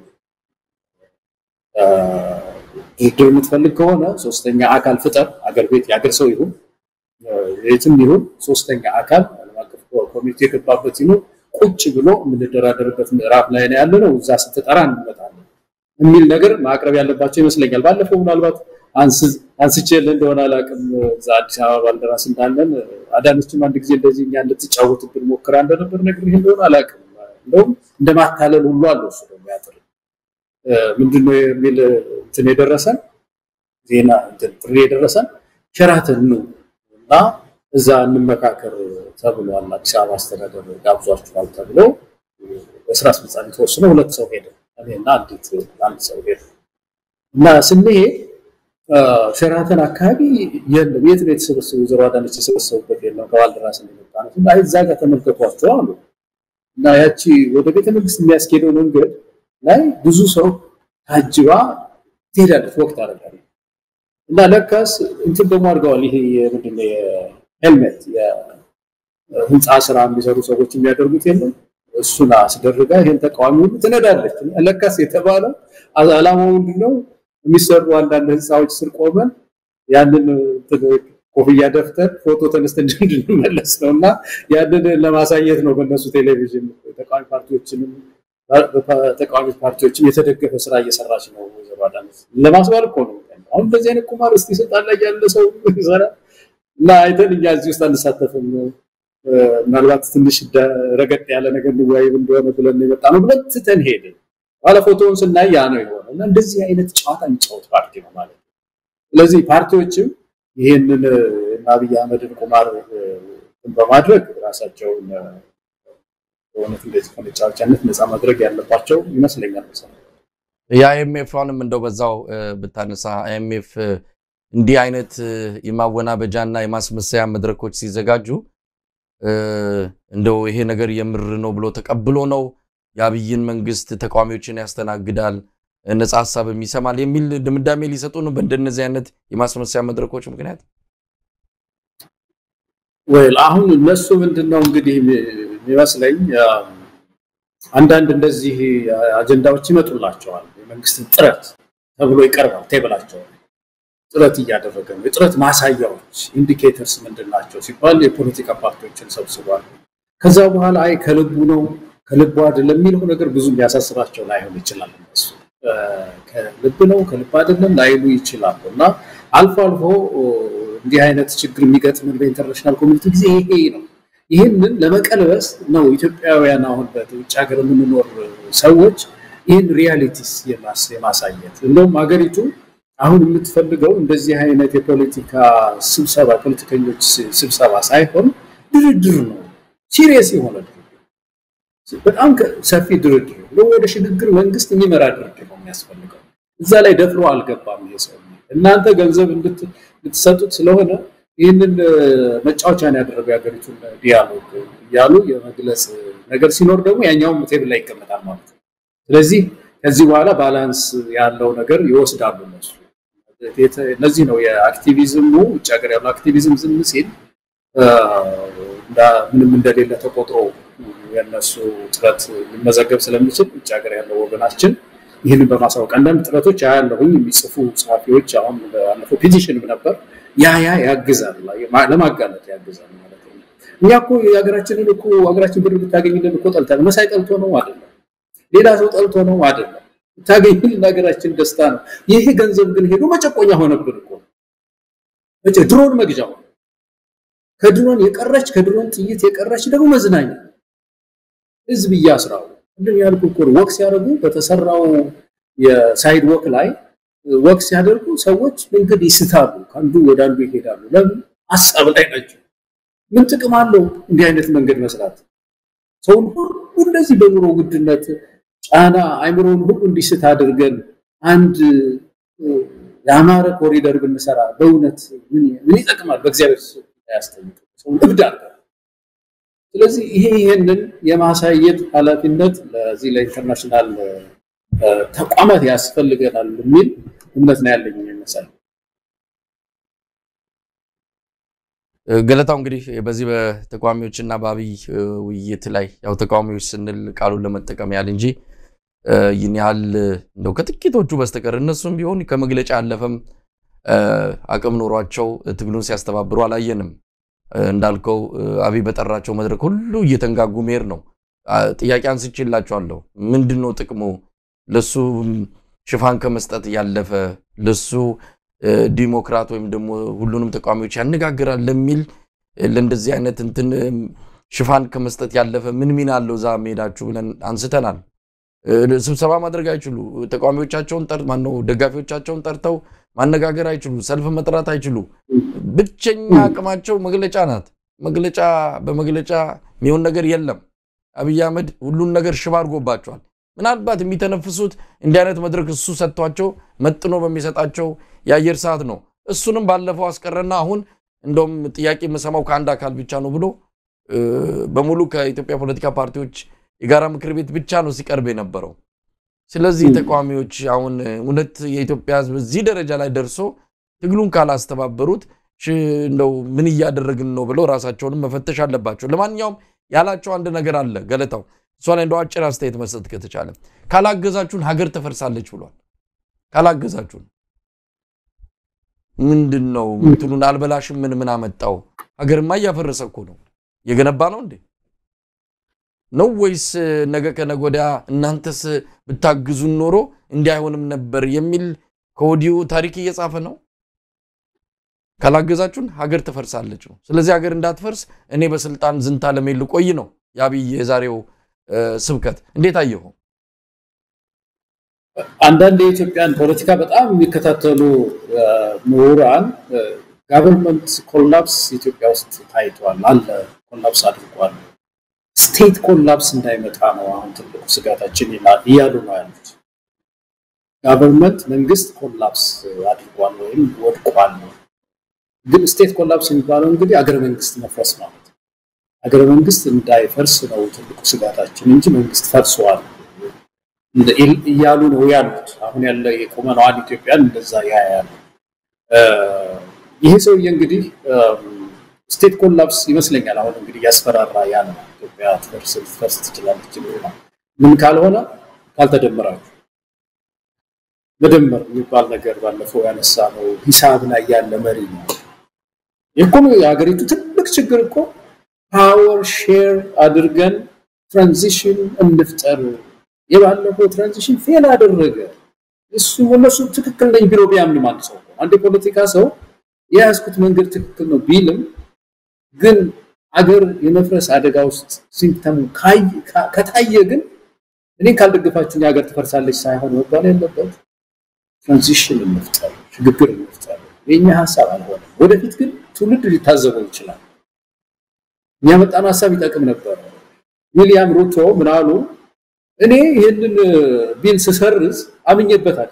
ድርድር የምትፈልግ ከሆነ ሶስተኛ አካል ፍጠር። አገር ቤት የአገር ሰው ይሁን የትም ይሁን ሶስተኛ አካል ዓለም አቀፍ ኮሚቴ የገባበት ይሁን ቁጭ ብሎ የምንደራደርበት ምዕራፍ ላይ ነው ያለነው። እዛ ስትጠራ እንመጣለን የሚል ነገር ማቅረብ ያለባቸው ይመስለኛል። ባለፈው ምናልባት አንስቼ እንደሆነ አላውቅም። እዛ አዲስ አበባ ባልደራስ እንዳለን አዳነችም አንድ ጊዜ እንደዚህ እኛ እንድትጫወትብን ሞክራ እንደነበር ነገር ይሄ እንደሆነ አላውቅም። እንደውም እንደማታለል ሁሉ አለው እሱ ደግሞ ያጥር ምንድነው የሚል እንትን የደረሰን ዜና እንትን ጥሪ የደረሰን ሸራተን ነው እና እዛ እንመካከር ተብሏል። አዲስ አበባ አስተዳደር ጋብዟችኋል ተብሎ በስራ አስፈጻሚ ተወስኖ ሁለት ሰው ሄደ፣ እኔና አንዲት አንድ ሰው ሄደ እና ስንሄድ ሸራተን አካባቢ የለም። የት ነው የተሰበሰቡ? ወይዘሮ አዳነች የሰበሰቡበት የለም። ከባልደራስ እንደመጣ ነው እና እዛ ጋር ተመልከቷቸው አሉ እና ያቺ ወደ ቤተ መንግስት የሚያስኬደው መንገድ ላይ ብዙ ሰው ታጅባ ትሄዳለች፣ ወቅት አደርጋለች እና ለካስ እንትን ደግሞ አድርገዋል። ይሄ ምንድን ነው የሄልሜት የህንፃ ስራ የሚሰሩ ሰዎች የሚያደርጉት የለም እሱን አስደርጋ ይሄን ተቃዋሚ ሁሉ ትነዳለች። ለካስ የተባለው አላማው ምንድን ነው? የሚሰሩ አንዳንድ ህንፃዎች ስር ቆመን ያንን ኮፍያ ደፍተን ፎቶ ተነስተን እንድንመለስ ነው እና ያንን ለማሳየት ነው በእነሱ ቴሌቪዥን ተቃዋሚ ፓርቲዎችንም ተቃዋሚ ፓርቲዎችም የተደገፈ ስራ እየሰራች ነው ወይዘሮ አዳነች ለማስባል እኮ ነው። አሁን እንደዚህ አይነት ቁማር እስቲ ስልጣን ላይ ያለ ሰው ይሰራ እና አይተን እኛ እዚህ ውስጥ አንሳተፍም፣ ምናልባት ትንሽ ረገጥ ያለ ነገር እንወያይ እንደሆነ ብለን የመጣ ነው ብለን ትተን ሄድን። ባለ ፎቶውን ስናይ ያ ነው የሆነ እና እንደዚህ አይነት ጨዋታ የሚጫወት ፓርቲ ነው ማለት ነው። ስለዚህ ፓርቲዎችም ይህንን አብይ አህመድን ቁማር በማድረግ ራሳቸውን በእውነት እንደዚህ ከመጫወቻነት ነፃ ማድረግ ያለባቸው ይመስለኛል። የአይኤምኤፍንም እንደው በዛው ብታነሳ አይኤምኤፍ እንዲህ አይነት የማወናበጃና የማስመሰያ መድረኮች ሲዘጋጁ እንደው ይሄ ነገር የምር ነው ብሎ ተቀብሎ ነው የአብይን መንግስት ተቃዋሚዎችን ያስተናግዳል፣ ነጻ ሀሳብም ይሰማል የሚል ድምዳሜ ሊሰጡ ነው በእንደነዚህ አይነት የማስመሰያ መድረኮች ምክንያት። ወይል አሁን እነሱ ምንድን ነው እንግዲህ የሚመስለኝ አንዳንድ እንደዚህ አጀንዳዎች ይመጡላቸዋል። የመንግስትን ጥረት ተብሎ ይቀርባል ቴብላቸው ጥረት እያደረገ ነው። የጥረት ማሳያዎች ኢንዲኬተርስ ምንድን ናቸው ሲባል የፖለቲካ ፓርቲዎችን ሰብስቧል። ከዛ በኋላ አይ ከልቡ ነው ከልቡ አይደለም የሚለው ነገር ብዙ ሊያሳስባቸው ላይሆን ይችላል። እነሱ ከልብ ነው ከልብ አይደለም ላይሉ ይችላሉ። እና አልፎ አልፎ እንዲህ አይነት ችግር የሚገጥምን በኢንተርናሽናል ኮሚኒቲ ጊዜ ይሄ ነው። ይህንን ለመቀልበስ ነው ኢትዮጵያውያን አሁን በውጭ ሀገር የምንኖር ሰዎች ይህን ሪያሊቲስ የማሳየት እንደውም ሀገሪቱ አሁን የምትፈልገው እንደዚህ አይነት የፖለቲካ ስብሰባ ፖለቲከኞች ስብሰባ ሳይሆን ድርድር ነው። ሲሪየስ የሆነ ድርድር፣ በጣም ሰፊ ድርድር ነው። ወደ ሽግግር መንግስት የሚመራ ድርድር ነው የሚያስፈልገው። እዛ ላይ ደፍሮ አልገባም ይሄ ሰው። እናንተ ገንዘብ እንድትሰጡት ስለሆነ ይህንን መጫወቻን ያደረገው የሀገሪቱን ዲያሎግ እያሉ የመግለጽ ነገር ሲኖር ደግሞ ያኛውም ቴብል ላይ ይቀመጣል ማለት ነው። ስለዚህ ከዚህ በኋላ ባላንስ ያለው ነገር ይወስዳሉ እነሱ። እነዚህ ነው የአክቲቪዝሙ ውጭ ሀገር ያለው አክቲቪዝም ዝም ሲል ምንም እንደሌለ ተቆጥሮ የነሱ ጥረት ሊመዘገብ ስለሚችል ውጭ ሀገር ያለው ወገናችን ይህንን በማሳወቅ አንዳንድ ጥረቶች ያለሁኝ የሚጽፉ ጸሐፊዎች አሁን ባለፈው ፒቲሽንም ነበር ያ ያ ያግዛል፣ ለማጋለጥ ያግዛል ማለት ነው። እኛ እኮ የሀገራችንን እኮ ሀገራችን ብር ብታገኝልን እኮ ጠልተን መሳይ ጠልቶ ነው አይደለም፣ ሌላ ሰው ጠልቶ ነው አይደለም። ብታገኝልን ሀገራችን ደስታ ነው። ይሄ ገንዘብ ግን ሄዶ መጨቆኛ ሆነብን እኮ ድሮን መግዣ ሆነ። ከድሮን የቀረች ከድሮን ጥይት የቀረች ደግሞ መዝናኛ ህዝብ እያስራው እንደም ያልኩ እኮ ወክ ሲያደርጉ በተሰራው የሳይድ ወክ ላይ ወቅ ሲያደርጉ ሰዎች መንገድ ይስታሉ፣ ከአንዱ ወደ አንዱ ይሄዳሉ። ለምን ሀሳብ ላይ ናቸው። ምን ጥቅም አለው እንዲህ አይነት መንገድ መስራት? ሰውን ሁሉ እንደዚህ በኑሮ ውድነት ጫና አይምሮውን ሁሉ እንዲስት አድርገን አንድ የአማረ ኮሪደር ብንሰራ በእውነት ምን ይጠቅማል? በእግዚአብሔር ያስጠይቅ ሰውን እብድ አድርገን። ስለዚህ ይሄ ይሄንን የማሳየት ኃላፊነት ለዚህ ለኢንተርናሽናል ተቋማት ያስፈልገናል የሚል እምነት ነው ያለኝ ይመስላል። ገለታው እንግዲህ በዚህ በተቃዋሚዎችና በአብይ ውይይት ላይ ያው ተቃዋሚዎች ስንል ቃሉን ለመጠቀም ያህል እንጂ ይህን ያህል እንደው ከጥቂቶቹ በስተቀር እነሱም ቢሆን ከመግለጫ ያለፈም አቅም ኖሯቸው ትግሉን ሲያስተባብሩ አላየንም። እንዳልከው አብይ በጠራቸው መድረክ ሁሉ እየተንጋጉ መሄድ ነው። ጥያቄ አንስቼላቸዋለሁ። ምንድን ነው ጥቅሙ? ለሱ ሽፋን ከመስጠት ያለፈ ለሱ ዲሞክራት ወይም ደግሞ ሁሉንም ተቃዋሚዎች ያነጋግራል ለሚል ለእንደዚህ አይነት እንትን ሽፋን ከመስጠት ያለፈ ምን ሚና አለው እዛ መሄዳችሁ ብለን አንስተናል። ስብሰባ ማድረግ አይችሉ፣ ተቃዋሚዎቻቸውን ጠር ማነው ደጋፊዎቻቸውን ጠርተው ማነጋገር አይችሉ፣ ሰልፍ መጥራት አይችሉ። ብቸኛ አቅማቸው መግለጫ ናት። መግለጫ በመግለጫ የሚሆን ነገር የለም። አብይ አህመድ ሁሉን ነገር ሽባ አድርጎባቸዋል። ምናልባት የሚተነፍሱት እንዲህ አይነት መድረክ እሱ ሰጥቷቸው መጥኖ በሚሰጣቸው የአየር ሰዓት ነው። እሱንም ባለፈው አስቀረና አሁን እንደውም ጥያቄ የምሰማው ከአንድ አካል ብቻ ነው ብሎ በሙሉ ከኢትዮጵያ ፖለቲካ ፓርቲዎች የጋራ ምክር ቤት ብቻ ነው ሲቀርብ የነበረው። ስለዚህ ተቃዋሚዎች አሁን እውነት የኢትዮጵያ ሕዝብ እዚህ ደረጃ ላይ ደርሶ ትግሉን ካላስተባበሩት እንደው ምን እያደረግን ነው ብለው ራሳቸውንም መፈተሽ አለባቸው። ለማንኛውም ያላቸው አንድ ነገር አለ ገለታው እሷ ላይ እንደው አጭር አስተያየት መስጠት ከተቻለ ካላገዛችሁን ሀገር ተፈርሳለች ብሏል። ካላገዛችሁን ምንድን ነው ምትሉን? አልበላሽም ምን ምን አመጣው? ሀገርማ እያፈረሰ እኮ ነው። እየገነባ ነው እንዴ ነው ወይስ ነገ ከነገ ወዲያ እናንተስ ብታግዙን ኖሮ እንዲህ አይሆንም ነበር የሚል ከወዲሁ ታሪክ እየጻፈ ነው። ካላገዛችሁን ሀገር ትፈርሳለች ነው። ስለዚህ ሀገር እንዳትፈርስ እኔ በስልጣን ዝንታ ለሜል ቆይ ነው የአብይ የዛሬው ስብከት። እንዴት አየሁ? አንዳንድ የኢትዮጵያን ፖለቲካ በጣም የሚከታተሉ ምሁራን ጋቨርንመንት ኮላፕስ ኢትዮጵያ ውስጥ ታይቷል አለ ኮላፕስ አድርጓል። ስቴት ኮላፕስ እንዳይመጣ ነው አሁን ትልቁ ስጋታችን እያሉ ነው ያሉት። ጋቨርንመንት መንግስት ኮላፕስ አድርጓል ወይም ወድቋል። ግን ስቴት ኮላፕስ የሚባለው እንግዲህ አገረ መንግስት መፍረስ ማለት ነው። አገረ መንግስት እንዳይፈርስ ነው ትልቁ ስጋታችን እንጂ መንግስት ፈርሰዋል እያሉ ነው ያሉት። አሁን ያለ የቁመናዋን ኢትዮጵያን እንደዛ ያያሉ። ይሄ ሰውዬ እንግዲህ ስቴት ኮላፕስ ይመስለኛል አሁን እንግዲህ ያስፈራራ ያለ ኢትዮጵያ ትፈርስ ልትፈርስ ትችላለች ይሆናል። ምን ካልሆነ ካልተደመራችሁ መደመር የሚባል ነገር ባለፈው ያነሳ ነው ሂሳብ ላይ ያለ መሪ ነው። እኮ የሀገሪቱ ትልቅ ችግር እኮ ፓወር ሼር አድርገን ትራንዚሽን እንፍጠር። የባለፈው ትራንዚሽን ፌል አደረገ። እሱ እነሱ ትክክል ነኝ ቢሎ ቢያምንም አንድ ሰው አንድ የፖለቲካ ሰው የያዝኩት መንገድ ትክክል ነው ቢልም ግን አገር የመፍረስ አደጋ ውስጥ ሲምተሙ ከታየ ግን እኔን ካልደገፋችሁ የሀገር ትፈርሳለች ሳይሆን መባል ያለበት ትራንዚሽን እንፍጠር፣ ሽግግር እንፍጠር። የኛ ሀሳብ አልሆነም። ወደፊት ግን ትውልድ ሊታዘበው ይችላል። እኛ መጣነው ሀሳብ ይጠቅም ነበር። ዊሊያም ሩቶ ምን አሉ? እኔ ይህንን ቢል ስሰርዝ አምኜበታል።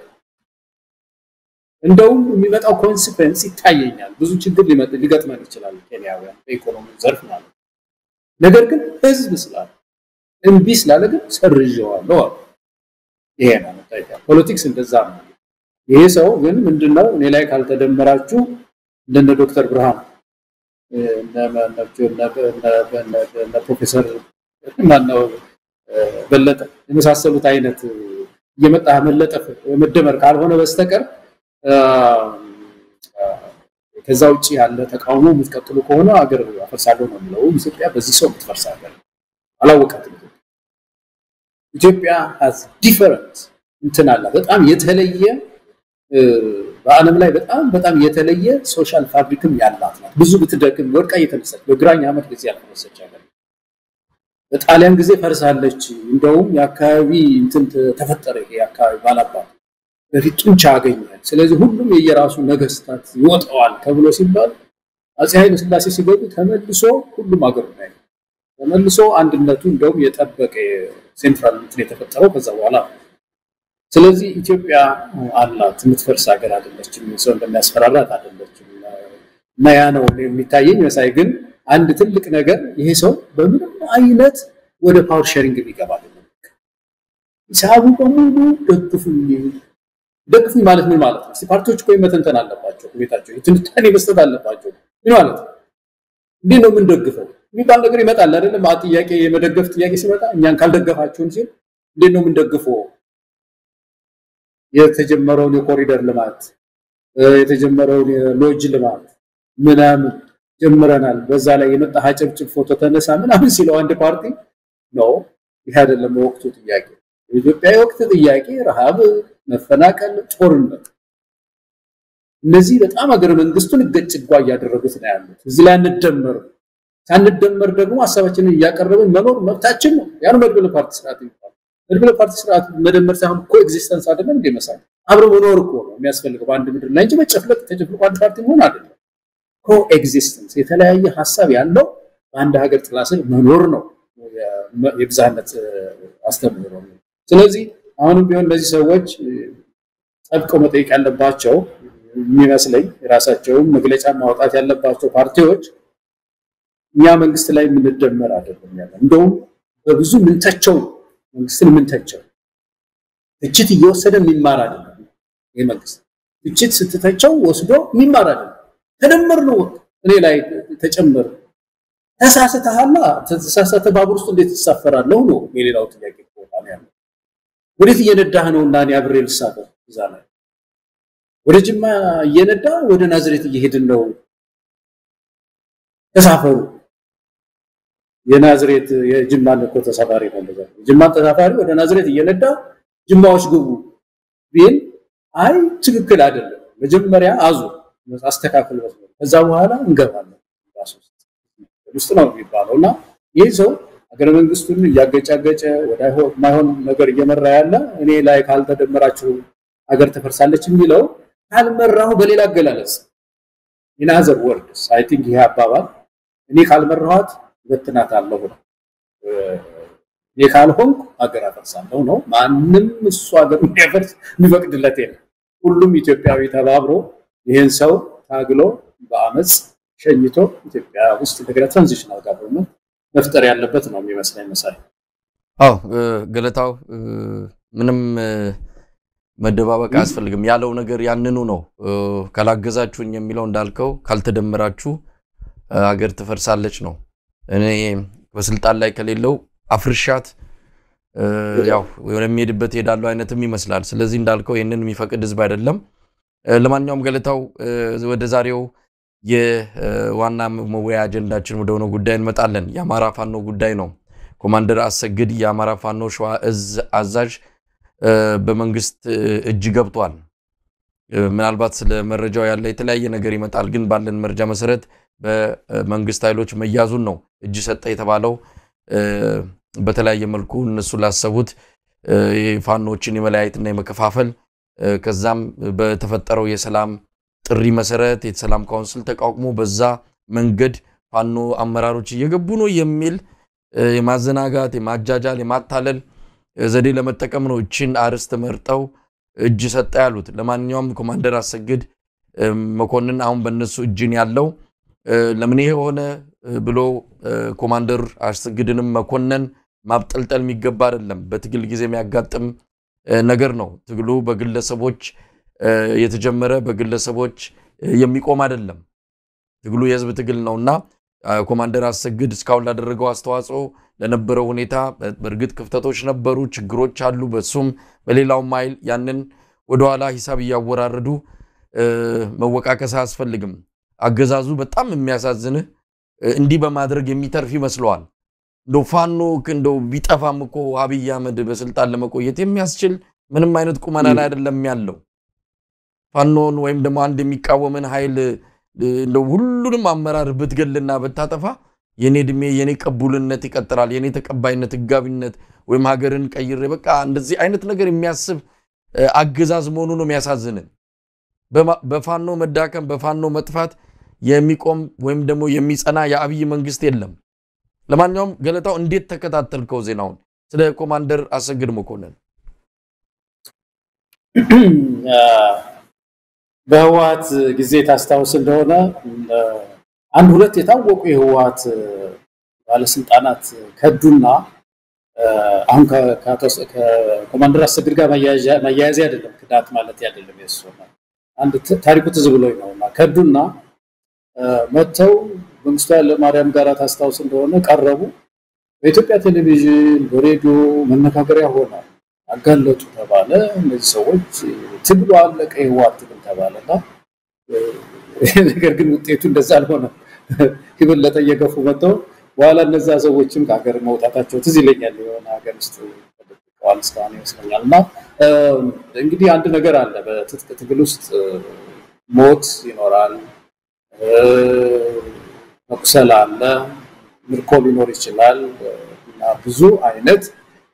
እንደውም የሚመጣው ኮንሲኩዌንስ ይታየኛል። ብዙ ችግር ሊገጥመን ይችላል ኬንያውያን በኢኮኖሚ ዘርፍ ማለት ነው። ነገር ግን ህዝብ ስላለ እምቢ ስላለ ግን ሰርዤዋለሁ አሉ። ይሄ ነው ፖለቲክስ እንደዛ ነው። ይሄ ሰው ግን ምንድነው እኔ ላይ ካልተደመራችሁ እንደነ ዶክተር ብርሃን እነ ፕሮፌሰር ማነው በለጠ የመሳሰሉት አይነት እየመጣ መለጠፍ መደመር ካልሆነ በስተቀር ከዛ ውጭ ያለ ተቃውሞ የምትቀጥሉ ከሆነ አገር አፈርሳለሁ ነው የሚለው። ኢትዮጵያ በዚህ ሰው የምትፈርስ ሀገር አላወቃትም። ኢትዮጵያ ሀዝ ዲፈረንት እንትን አላት። በጣም የተለየ በዓለም ላይ በጣም በጣም የተለየ ሶሻል ፋብሪክም ያላት ናት። ብዙ ብትደክም ወድቃ እየተነሳች በግራኝ ዓመት ጊዜ ያልፈረሰች ሀገር በጣሊያን ጊዜ ፈርሳለች። እንደውም የአካባቢ እንትን ተፈጠረ። ይሄ የአካባቢ ባላባት በፊት ጡንቻ አገኘ። ስለዚህ ሁሉም የየራሱ ነገስታት ይወጣዋል ተብሎ ሲባል አፄ ኃይለ ሥላሴ ሲገቡ ተመልሶ ሁሉም አገሩ ላይ ተመልሶ አንድነቱ እንደውም የጠበቀ ሴንትራል እንትን የተፈጠረው ከዛ በኋላ ስለዚህ ኢትዮጵያ አላት የምትፈርስ ሀገር አይደለችም። ሰው እንደሚያስፈራራት አይደለችም። እና ያ ነው የሚታየኝ መሳይ ግን አንድ ትልቅ ነገር ይሄ ሰው በምንም አይነት ወደ ፓወር ሼሪንግ የሚገባ አይደለም። ሂሳቡ በሙሉ ደግፉኝ ደግፉኝ ማለት ምን ማለት ነው? ፓርቲዎች እኮ መተንተን አለባቸው፣ ቤታቸው ትንታኔ መስጠት አለባቸው። ምን ማለት ነው? እንዴት ነው የምንደግፈው የሚባል ነገር ይመጣል አይደለም? ጥያቄ የመደገፍ ጥያቄ ሲመጣ እኛን ካልደገፋችሁን ሲል እንዴት ነው የምንደግፈው? የተጀመረውን የኮሪደር ልማት የተጀመረውን የሎጅ ልማት ምናምን ጀምረናል። በዛ ላይ የመጣ አጨብጭብ ፎቶ ተነሳ ምናምን ሲለው አንድ ፓርቲ ነው። ይህ አይደለም የወቅቱ ጥያቄ። የኢትዮጵያ የወቅት ጥያቄ ረሃብ፣ መፈናቀል፣ ጦርነት፣ እነዚህ በጣም ሀገረ መንግስቱን እገጭጓ እያደረጉት ነው ያሉት። እዚህ ላይ አንደመር ሳንደመር ደግሞ ሀሳባችንን እያቀረብን መኖር መብታችን ነው። ያን መድበለ ፓርቲ ስርዓት ይባላል። መድበለ ፓርቲ ስርዓት መደመር ሳይሆን ኮ ኤግዚስተንስ አይደለም እንደ መሳል አብሮ መኖር እኮ ነው የሚያስፈልገው በአንድ ምድር ላይ እንጂ መጨፍለቅ ተጨፍልቆ አንድ ፓርቲ መሆን አይደለም። ኮ ኤግዚስተንስ የተለያየ ሀሳብ ያለው በአንድ ሀገር ጥላ ስር መኖር ነው የብዝሃነት አስተምህሮ ነው። ስለዚህ አሁንም ቢሆን እነዚህ ሰዎች ጠብቀው መጠየቅ ያለባቸው የሚመስለኝ የራሳቸውን መግለጫ ማውጣት ያለባቸው ፓርቲዎች እኛ መንግስት ላይ የምንደመር አይደለም ያለ እንደውም በብዙ ምንተቸው መንግስትን ምንተቸው ትችት እየወሰደ የሚማር አይደለም። ይህ መንግስት ትችት ስትተቸው ወስዶ የሚማር አይደለም። ተደመር ነው እኔ ላይ ተጨመር ተሳስተሃላ ተሳሳተ ባቡር ውስጥ እንዴት ትሳፈራለሁ ነው የሌላው ጥያቄ ቦታ ያለው። ወዴት እየነዳህ ነው እና እኔ አብሬ ልሳፈር እዛ ላይ ወደ ጅማ እየነዳ ወደ ናዝሬት እየሄድን ነው ተሳፈሩ። የናዝሬት የጅማን እኮ ተሳፋሪ ነው እንደዛ የጅማን ተሳፋሪ ወደ ናዝሬት እየነዳ ጅማዎች ግቡ ቢል አይ ትክክል አይደለም፣ መጀመሪያ አዙ አስተካክል መስሎ ከዛ በኋላ እንገባለን ውስጥ ነው የሚባለው እና ይህ ሰው ሀገረ መንግስቱን እያገጫገጨ ወደ ማይሆን ነገር እየመራ ያለ እኔ ላይ ካልተደመራችሁ ሀገር ትፈርሳለች የሚለው ካልመራሁ በሌላ አገላለጽ ኢን አዘር ወርድስ አይ ቲንክ ይሄ አባባል እኔ ካልመራኋት በትናት አለሁ ነው እኔ ካልሆንኩ ሀገር አፈርሳለሁ ነው። ማንም እሱ ሀገር እንዲያፈርስ የሚፈቅድለት የለም። ሁሉም ኢትዮጵያዊ ተባብሮ ይህን ሰው ታግሎ በአመፅ ሸኝቶ ኢትዮጵያ ውስጥ እንደገና ትራንዚሽናል ጋቨርንመንት መፍጠር ያለበት ነው የሚመስለኝ መሳይ። አዎ ገለታው ምንም መደባበቅ አያስፈልግም። ያለው ነገር ያንኑ ነው። ካላገዛችሁኝ የሚለው እንዳልከው ካልተደመራችሁ ሀገር ትፈርሳለች ነው። እኔ በስልጣን ላይ ከሌለው አፍርሻት ያው ወደሚሄድበት ሄዳለው አይነትም ይመስላል። ስለዚህ እንዳልከው ይህንን የሚፈቅድ ህዝብ አይደለም። ለማንኛውም ገለታው ወደ ዛሬው የዋና መወያ አጀንዳችን ወደ ሆነው ጉዳይ እንመጣለን። የአማራ ፋኖ ጉዳይ ነው። ኮማንደር አሰግድ የአማራ ፋኖ ሸዋ እዝ አዛዥ በመንግስት እጅ ገብቷል። ምናልባት ስለ መረጃው ያለ የተለያየ ነገር ይመጣል። ግን ባለን መረጃ መሰረት በመንግስት ኃይሎች መያዙን ነው እጅ ሰጠ የተባለው። በተለያየ መልኩ እነሱ ላሰቡት ፋኖችን የመለያየትና የመከፋፈል ከዛም በተፈጠረው የሰላም ጥሪ መሰረት የሰላም ካውንስል ተቋቁሞ በዛ መንገድ ፋኖ አመራሮች እየገቡ ነው የሚል የማዘናጋት የማጃጃል የማታለል ዘዴ ለመጠቀም ነው እችን አርዕስት መርጠው እጅ ሰጠ ያሉት። ለማንኛውም ኮማንደር አሰግድ መኮንን አሁን በእነሱ እጅን ያለው ለምን ይሄ ሆነ ብሎ ኮማንደር አሰግድንም መኮንን ማብጠልጠል የሚገባ አይደለም። በትግል ጊዜ የሚያጋጥም ነገር ነው። ትግሉ በግለሰቦች የተጀመረ በግለሰቦች የሚቆም አይደለም። ትግሉ የህዝብ ትግል ነው እና ኮማንደር አሰግድ እስካሁን ላደረገው አስተዋጽኦ ለነበረው ሁኔታ በእርግጥ ክፍተቶች ነበሩ፣ ችግሮች አሉ። በሱም በሌላውም ኃይል ያንን ወደኋላ ሂሳብ እያወራረዱ መወቃቀስ አያስፈልግም። አገዛዙ በጣም የሚያሳዝንህ እንዲህ በማድረግ የሚተርፍ ይመስለዋል። እንደው ፋኖ እንደው ቢጠፋም እኮ አብይ አህመድ በስልጣን ለመቆየት የሚያስችል ምንም አይነት ቁመና ላይ አይደለም ያለው። ፋኖን ወይም ደግሞ አንድ የሚቃወምን ኃይል እንደው ሁሉንም አመራር ብትገልና ብታጠፋ የኔ እድሜ የኔ ቀቡልነት ይቀጥላል፣ የኔ ተቀባይነት ህጋቢነት ወይም ሀገርን ቀይሬ በቃ እንደዚህ አይነት ነገር የሚያስብ አገዛዝ መሆኑ ነው የሚያሳዝንን። በፋኖ መዳከም በፋኖ መጥፋት የሚቆም ወይም ደግሞ የሚጸና የአብይ መንግስት የለም። ለማንኛውም ገለታው እንዴት ተከታተልከው ዜናውን ስለ ኮማንደር አሰግድ መኮንን? በህወሀት ጊዜ ታስታውስ እንደሆነ አንድ ሁለት የታወቁ የህወሀት ባለስልጣናት ከዱና አሁን ከኮማንደር አሰግድ ጋር መያያዜ አይደለም ክዳት ማለት አይደለም። የሱ አንድ ታሪኩ ትዝ ብሎኝ ነው እና ከዱና መጥተው መንግስቱ ኃይለማርያም ጋር ታስታውስ እንደሆነ ቀረቡ። በኢትዮጵያ ቴሌቪዥን በሬዲዮ መነጋገሪያ ሆነ። አጋለጡ ተባለ። እነዚህ ሰዎች ትግሉ አለቀ፣ የህወሓት ትግል ተባለና ነገር ግን ውጤቱ እንደዛ አልሆነም። የበለጠ እየገፉ መጥተው በኋላ እነዛ ሰዎችም ከሀገር መውጣታቸው ትዝ ይለኛል። የሆነ ሀገር ውስጥ ተደብቀዋል እስካሁን ይመስለኛል። እና እንግዲህ አንድ ነገር አለ በትጥቅ ትግል ውስጥ ሞት ይኖራል፣ መቁሰል አለ፣ ምርኮ ሊኖር ይችላል እና ብዙ አይነት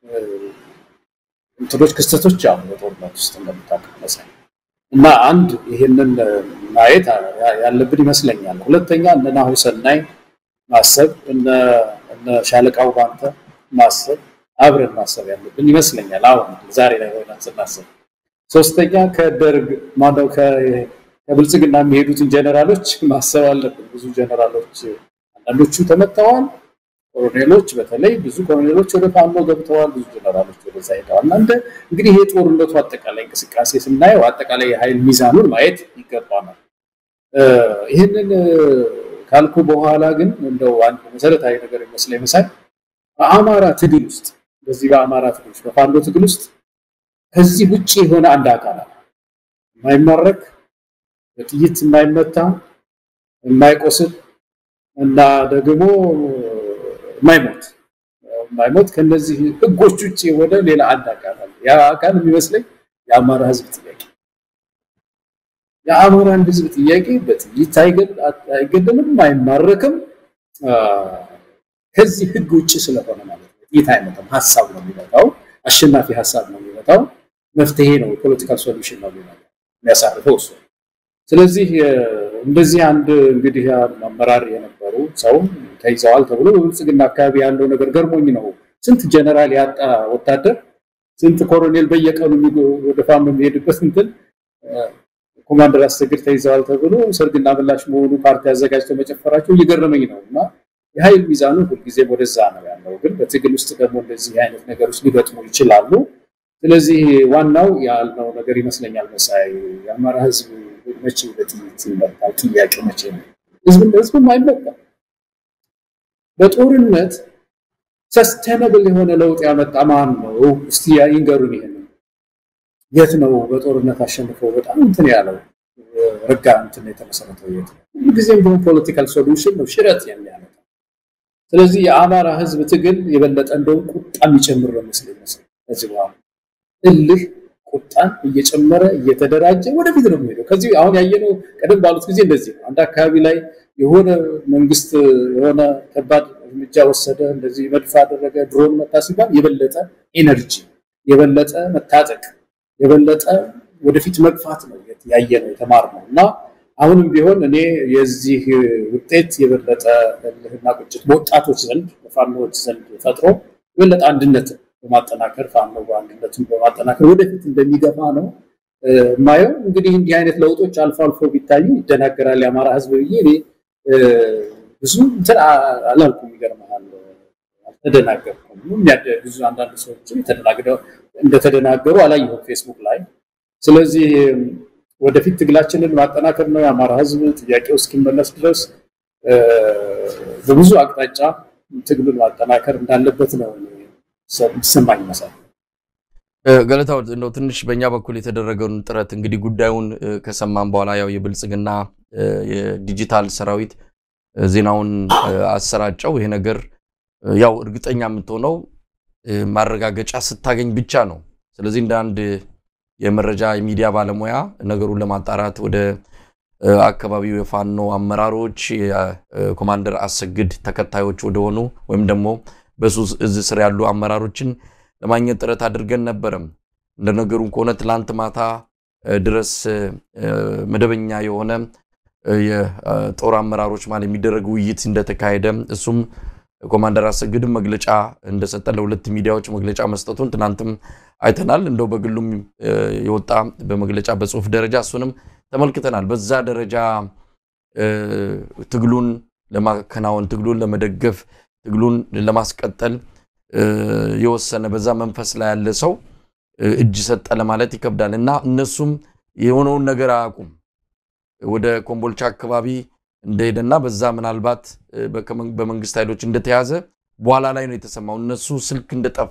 እንትኖች ክስተቶች አሉ በጦርነት ውስጥ እንደምታውቀው መሳይ እና አንድ ይህንን ማየት ያለብን ይመስለኛል። ሁለተኛ እነ ናሁ ሰናይ ማሰብ እነ ሻለቃው ባንተ ማሰብ አብረን ማሰብ ያለብን ይመስለኛል። አሁን ዛሬ ላይ ሆነን ስናስብ። ሶስተኛ ከደርግ ማነው ከብልጽግና የሚሄዱትን ጀነራሎች ማሰብ አለብን። ብዙ ጀነራሎች አንዳንዶቹ ተመተዋል። ኮሎኔሎች በተለይ ብዙ ኮሎኔሎች ወደ ፋኖ ገብተዋል። ብዙ ጀነራሎች ወደዛ ሄደዋል። እናንተ እንግዲህ ይሄ ጦርነቱ አጠቃላይ እንቅስቃሴ ስናየው አጠቃላይ የኃይል ሚዛኑን ማየት ይገባናል። ይህንን ካልኩ በኋላ ግን እንደው አንድ መሰረታዊ ነገር ይመስለኝ መሳይ በአማራ ትግል ውስጥ በዚህ በአማራ ትግል ውስጥ በፋኖ ትግል ውስጥ ከዚህ ውጭ የሆነ አንድ አካል አለ። የማይማረክ በጥይት የማይመታ የማይቆስል እና ደግሞ የማይሞት የማይሞት ከነዚህ ህጎች ውጭ የሆነ ሌላ አንድ አካል አለ። ያ አካል የሚመስለኝ የአማራ ህዝብ ጥያቄ የአማራን ህዝብ ጥያቄ በጥይት አይገደልም፣ አይማረክም። ከዚህ ህግ ውጭ ስለሆነ ማለት ነው። ጥይት አይመጣም፣ ሀሳብ ነው የሚመጣው። አሸናፊ ሀሳብ ነው የሚመጣው። መፍትሄ ነው፣ የፖለቲካል ሶሉሽን ነው የሚያሳርፈው እሱ። ስለዚህ እንደዚህ አንድ እንግዲህ አመራር የነበሩ ሰው ተይዘዋል ተብሎ በብልጽግና አካባቢ ያለው ነገር ገርሞኝ ነው ስንት ጀነራል ያጣ ወታደር ስንት ኮሎኔል በየቀኑ ወደ ፋኖ የሚሄድበት እንትን ኮማንደር አሰግድ ተይዘዋል ተብሎ ሰርግና ምላሽ መሆኑ ፓርቲ አዘጋጅተው መጨፈራቸው እየገረመኝ ነው እና የኃይል ሚዛኑ ሁልጊዜም ወደዛ ነው ያለው። ግን በትግል ውስጥ ደግሞ እንደዚህ አይነት ነገሮች ሊገጥሙ ይችላሉ። ስለዚህ ዋናው ያልነው ነገር ይመስለኛል መሳይ የአማራ ህዝብ መቼ በጥይት ይመጣል? ጥያቄው መቼ ነው? ህዝብ ህዝብም አይመጣም። በጦርነት ሰስቴነብል የሆነ ለውጥ ያመጣ ማን ነው? እስቲ ይንገሩን። ይሄን የት ነው በጦርነት አሸንፈው በጣም እንትን ያለው ረጋ እንትን የተመሰረተው የት ነው? ሁልጊዜም ቢሆን ፖለቲካል ሶሉሽን ነው ሽረት የሚያመጣ ስለዚህ የአማራ ህዝብ ትግል የበለጠ እንደውም ቁጣ የሚጨምር ነው መስለኝ መስለኝ ከዚህ በኋላ እልህ ቁጣን እየጨመረ እየተደራጀ ወደፊት ነው የሚሄደው። ከዚህ አሁን ያየነው ቀደም ባሉት ጊዜ እንደዚህ ነው። አንድ አካባቢ ላይ የሆነ መንግስት የሆነ ከባድ እርምጃ ወሰደ፣ እንደዚህ መድፍ አደረገ፣ ድሮን መታ ሲባል የበለጠ ኤነርጂ፣ የበለጠ መታጠቅ፣ የበለጠ ወደፊት መግፋት ነው ያየ ነው የተማር ነው እና አሁንም ቢሆን እኔ የዚህ ውጤት የበለጠ እልህና ቁጭት በወጣቶች ዘንድ በፋኖዎች ዘንድ ፈጥሮ የበለጠ አንድነት በማጠናከር ፋኖ አንድነቱን በማጠናከር ወደፊት እንደሚገፋ ነው የማየው። እንግዲህ እንዲህ አይነት ለውጦች አልፎ አልፎ ቢታዩ ይደናገራል የአማራ ህዝብ ብዬ እኔ ብዙ እንትን አላልኩም። ይገርምሃል፣ አልተደናገርኩም። ብዙ አንዳንድ ሰዎች እንደተደናገሩ አላየሁም ፌስቡክ ላይ። ስለዚህ ወደፊት ትግላችንን ማጠናከር ነው የአማራ ህዝብ ጥያቄው እስኪመለስ ድረስ በብዙ አቅጣጫ ትግሉን ማጠናከር እንዳለበት ነው ይሰማኝ ይመስላል። ገለታው እንደው ትንሽ በእኛ በኩል የተደረገውን ጥረት እንግዲህ ጉዳዩን ከሰማን በኋላ ያው የብልጽግና የዲጂታል ሰራዊት ዜናውን አሰራጨው። ይሄ ነገር ያው እርግጠኛ የምትሆነው ማረጋገጫ ስታገኝ ብቻ ነው። ስለዚህ እንደ አንድ የመረጃ የሚዲያ ባለሙያ ነገሩን ለማጣራት ወደ አካባቢው የፋኖ አመራሮች የኮማንደር አሰግድ ተከታዮች ወደሆኑ ወይም ደግሞ በሱ እዝ ስር ያሉ አመራሮችን ለማግኘት ጥረት አድርገን ነበረም። እንደነገሩን ከሆነ ትላንት ማታ ድረስ መደበኛ የሆነ የጦር አመራሮች ማለት የሚደረግ ውይይት እንደተካሄደ እሱም ኮማንደር አሰግድም መግለጫ እንደሰጠ ለሁለት ሚዲያዎች መግለጫ መስጠቱን ትናንትም አይተናል። እንደው በግሉም የወጣ በመግለጫ በጽሁፍ ደረጃ እሱንም ተመልክተናል። በዛ ደረጃ ትግሉን ለማከናወን ትግሉን ለመደገፍ ትግሉን ለማስቀጠል የወሰነ በዛ መንፈስ ላይ ያለ ሰው እጅ ሰጠ ለማለት ይከብዳል እና እነሱም የሆነውን ነገር አያውቁም። ወደ ኮምቦልቻ አካባቢ እንደሄደና በዛ ምናልባት በመንግስት ኃይሎች እንደተያዘ በኋላ ላይ ነው የተሰማው። እነሱ ስልክ እንደጠፋ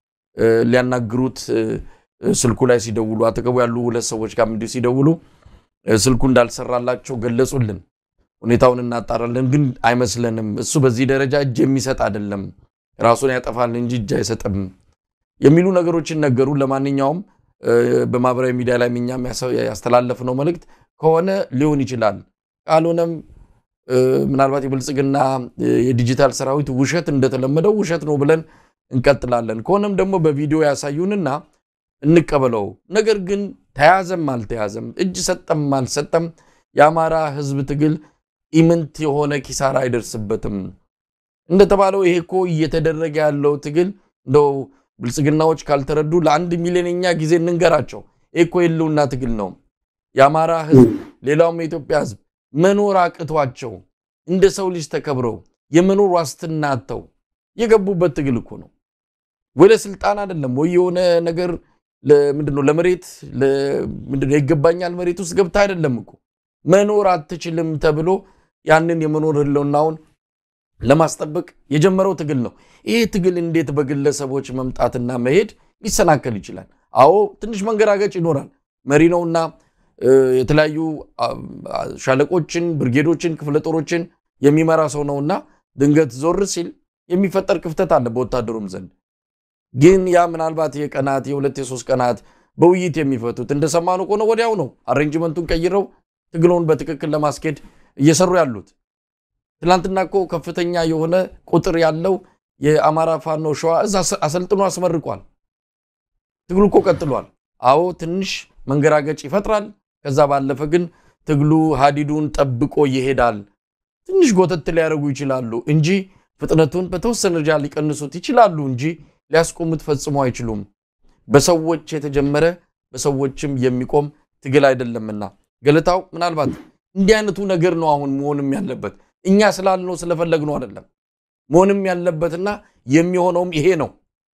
ሊያናግሩት ስልኩ ላይ ሲደውሉ አጠገቡ ያሉ ሁለት ሰዎች ጋር እንዲሁ ሲደውሉ ስልኩ እንዳልሰራላቸው ገለጹልን። ሁኔታውን እናጣራለን፣ ግን አይመስለንም። እሱ በዚህ ደረጃ እጅ የሚሰጥ አይደለም፣ ራሱን ያጠፋል እንጂ እጅ አይሰጥም የሚሉ ነገሮችን ነገሩ። ለማንኛውም በማህበራዊ ሚዲያ ላይ እኛም ያስተላለፍነው መልእክት ከሆነ ሊሆን ይችላል፣ ካልሆነም ምናልባት የብልጽግና የዲጂታል ሰራዊት ውሸት እንደተለመደው ውሸት ነው ብለን እንቀጥላለን። ከሆነም ደግሞ በቪዲዮ ያሳዩንና እንቀበለው። ነገር ግን ተያዘም አልተያዘም እጅ ሰጠም አልሰጠም የአማራ ህዝብ ትግል ኢምንት የሆነ ኪሳራ አይደርስበትም። እንደተባለው ይሄ እኮ እየተደረገ ያለው ትግል እንደው ብልጽግናዎች ካልተረዱ ለአንድ ሚሊዮንኛ ጊዜ እንንገራቸው። ይሄ እኮ የህልውና ትግል ነው። የአማራ ህዝብ ሌላውም የኢትዮጵያ ህዝብ መኖር አቅቷቸው እንደ ሰው ልጅ ተከብረው የመኖር ዋስትና አጥተው የገቡበት ትግል እኮ ነው። ወይ ለስልጣን አይደለም ወይ የሆነ ነገር ምንድነው ለመሬት ምንድነው ይገባኛል መሬት ውስጥ ገብታ አይደለም እኮ መኖር አትችልም ተብሎ ያንን የመኖር ህልውናውን ለማስጠበቅ የጀመረው ትግል ነው። ይህ ትግል እንዴት በግለሰቦች መምጣትና መሄድ ሊሰናከል ይችላል? አዎ ትንሽ መንገራገጭ ይኖራል። መሪ ነውና የተለያዩ ሻለቆችን፣ ብርጌዶችን፣ ክፍለ ጦሮችን የሚመራ ሰው ነውና ድንገት ዞር ሲል የሚፈጠር ክፍተት አለ በወታደሩም ዘንድ። ግን ያ ምናልባት የቀናት የሁለት የሶስት ቀናት በውይይት የሚፈቱት እንደሰማነው ከሆነ ወዲያው ነው አሬንጅመንቱን ቀይረው ትግሉን በትክክል ለማስኬድ እየሰሩ ያሉት። ትናንትና እኮ ከፍተኛ የሆነ ቁጥር ያለው የአማራ ፋኖ ሸዋ እዛ አሰልጥኖ አስመርቋል። ትግሉ እኮ ቀጥሏል። አዎ ትንሽ መንገራገጭ ይፈጥራል። ከዛ ባለፈ ግን ትግሉ ሀዲዱን ጠብቆ ይሄዳል። ትንሽ ጎተት ሊያደርጉ ይችላሉ እንጂ ፍጥነቱን በተወሰነ ደረጃ ሊቀንሱት ይችላሉ እንጂ ሊያስቆሙት ፈጽሞ አይችሉም። በሰዎች የተጀመረ በሰዎችም የሚቆም ትግል አይደለምና ገለታው ምናልባት እንዲህ አይነቱ ነገር ነው አሁን መሆንም ያለበት እኛ ስላልነው ስለፈለግነው አይደለም። መሆንም ያለበትና የሚሆነውም ይሄ ነው።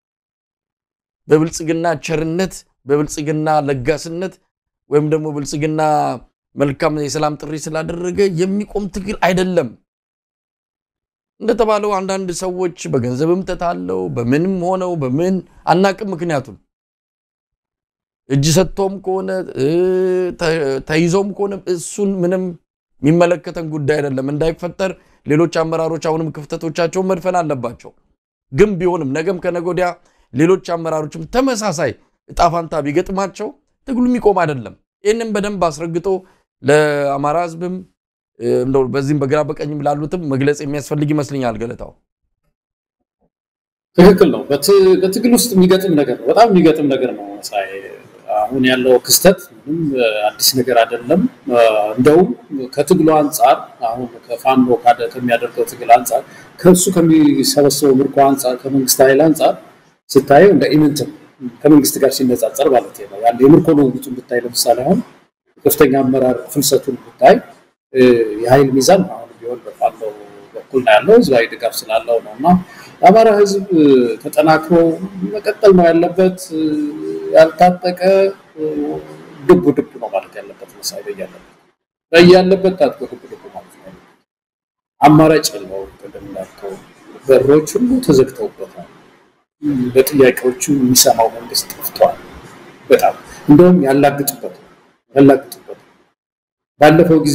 በብልጽግና ቸርነት፣ በብልጽግና ለጋስነት ወይም ደግሞ ብልጽግና መልካም የሰላም ጥሪ ስላደረገ የሚቆም ትግል አይደለም። እንደተባለው አንዳንድ ሰዎች በገንዘብም ተታለው በምንም ሆነው በምን አናቅም። ምክንያቱም እጅ ሰጥቶም ከሆነ ተይዞም ከሆነ እሱን ምንም የሚመለከተን ጉዳይ አይደለም። እንዳይፈጠር ሌሎች አመራሮች አሁንም ክፍተቶቻቸውን መድፈን አለባቸው። ግን ቢሆንም ነገም ከነገ ወዲያ ሌሎች አመራሮችም ተመሳሳይ እጣ ፋንታ ቢገጥማቸው ትግሉ የሚቆም አይደለም። ይህንም በደንብ አስረግጦ ለአማራ ሕዝብም እንደው በዚህም በግራ በቀኝም ላሉትም መግለጽ የሚያስፈልግ ይመስለኛል። ገለታው ትክክል ነው። በትግል ውስጥ የሚገጥም ነገር ነው። በጣም የሚገጥም ነገር ነው። አሁን ያለው ክስተት ምንም አዲስ ነገር አይደለም። እንደውም ከትግሉ አንጻር አሁን ከፋኖ ከሚያደርገው ትግል አንጻር ከእሱ ከሚሰበሰበው ምርኮ አንጻር ከመንግስት ኃይል አንጻር ስታየው እንደ ኢምንት ከመንግስት ጋር ሲነጻጸር ማለት ነው። ያን የምርኮ ልውውጡን ብታይ ለምሳሌ አሁን ከፍተኛ አመራር ፍልሰቱን ብታይ የኃይል ሚዛን አሁን ቢሆን በፋኖ በኩል ነው ያለው ህዝባዊ ድጋፍ ስላለው ነው እና የአማራ ህዝብ ተጠናክሮ መቀጠል ነው ያለበት። ያልታጠቀ ድቡ ድቡ ነው ማለት ያለበት መሳይ በያለበት በያለበት ታጥቆ ድቡ ድቡ ማለት ነው። አማራጭ የለውም። ቅድም እንዳልከው በሮች ሁሉ ተዘግተውበታል። በጥያቄዎቹ የሚሰማው መንግስት ጠፍቷል። በጣም እንደውም ያላግጡበት ያላግጡበት ባለፈው ጊዜ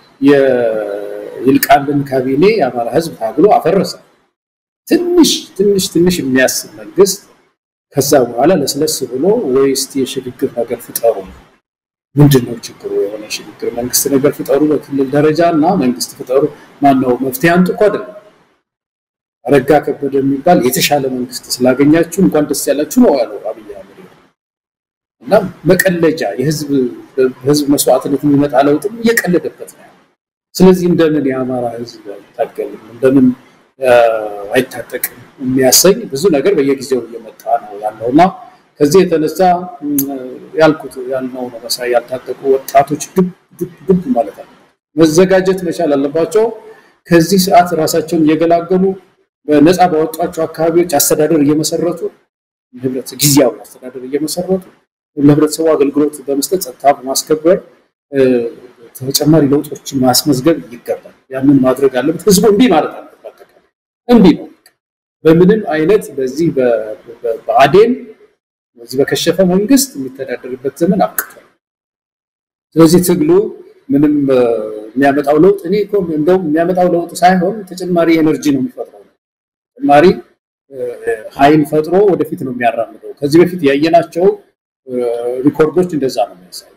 የይልቃልን ካቢኔ የአማራ ህዝብ ታግሎ አፈረሰ። ትንሽ ትንሽ ትንሽ የሚያስብ መንግስት ከዛ በኋላ ለስለስ ብሎ ወይ እስቲ የሽግግር ነገር ፍጠሩ፣ ምንድን ነው ችግሩ? የሆነ የሽግግር መንግስት ነገር ፍጠሩ በክልል ደረጃ እና መንግስት ፍጠሩ። ማነው መፍትሄ አንጡ እኮ አይደለም። አረጋ ከበደ የሚባል የተሻለ መንግስት ስላገኛችሁ እንኳን ደስ ያላችሁ ነው ያለው አብይ አህመድ። እና መቀለጃ የህዝብ መስዋዕትነት የሚመጣ ለውጥም እየቀለደበት ነው። ስለዚህ እንደምን የአማራ ህዝብ አይታገልም እንደምን አይታጠቅም የሚያሰኝ ብዙ ነገር በየጊዜው እየመጣ ነው ያለው እና ከዚህ የተነሳ ያልኩት ያልነው ነው መሳይ ያልታጠቁ ወጣቶች ድብ ድብ ድብ ማለት አለ መዘጋጀት መቻል አለባቸው። ከዚህ ሰዓት ራሳቸውን እየገላገሉ በነፃ ባወጧቸው አካባቢዎች አስተዳደር እየመሰረቱ ጊዜያዊ አስተዳደር እየመሰረቱ ለህብረተሰቡ አገልግሎት በመስጠት ጸጥታ በማስከበር ተጨማሪ ለውጦችን ማስመዝገብ ይገባል። ያንን ማድረግ አለበት። ህዝቡ እምቢ ማለት አለ እምቢ ነው። በምንም አይነት በዚህ በአዴን በዚህ በከሸፈ መንግስት የሚተዳደርበት ዘመን አብቅቷል። ስለዚህ ትግሉ ምንም የሚያመጣው ለውጥ እኔ እኮ እንደውም የሚያመጣው ለውጥ ሳይሆን ተጨማሪ ኤነርጂ ነው የሚፈጥረው። ተጨማሪ ኃይል ፈጥሮ ወደፊት ነው የሚያራምደው። ከዚህ በፊት ያየናቸው ሪኮርዶች እንደዛ ነው የሚያሳዩት።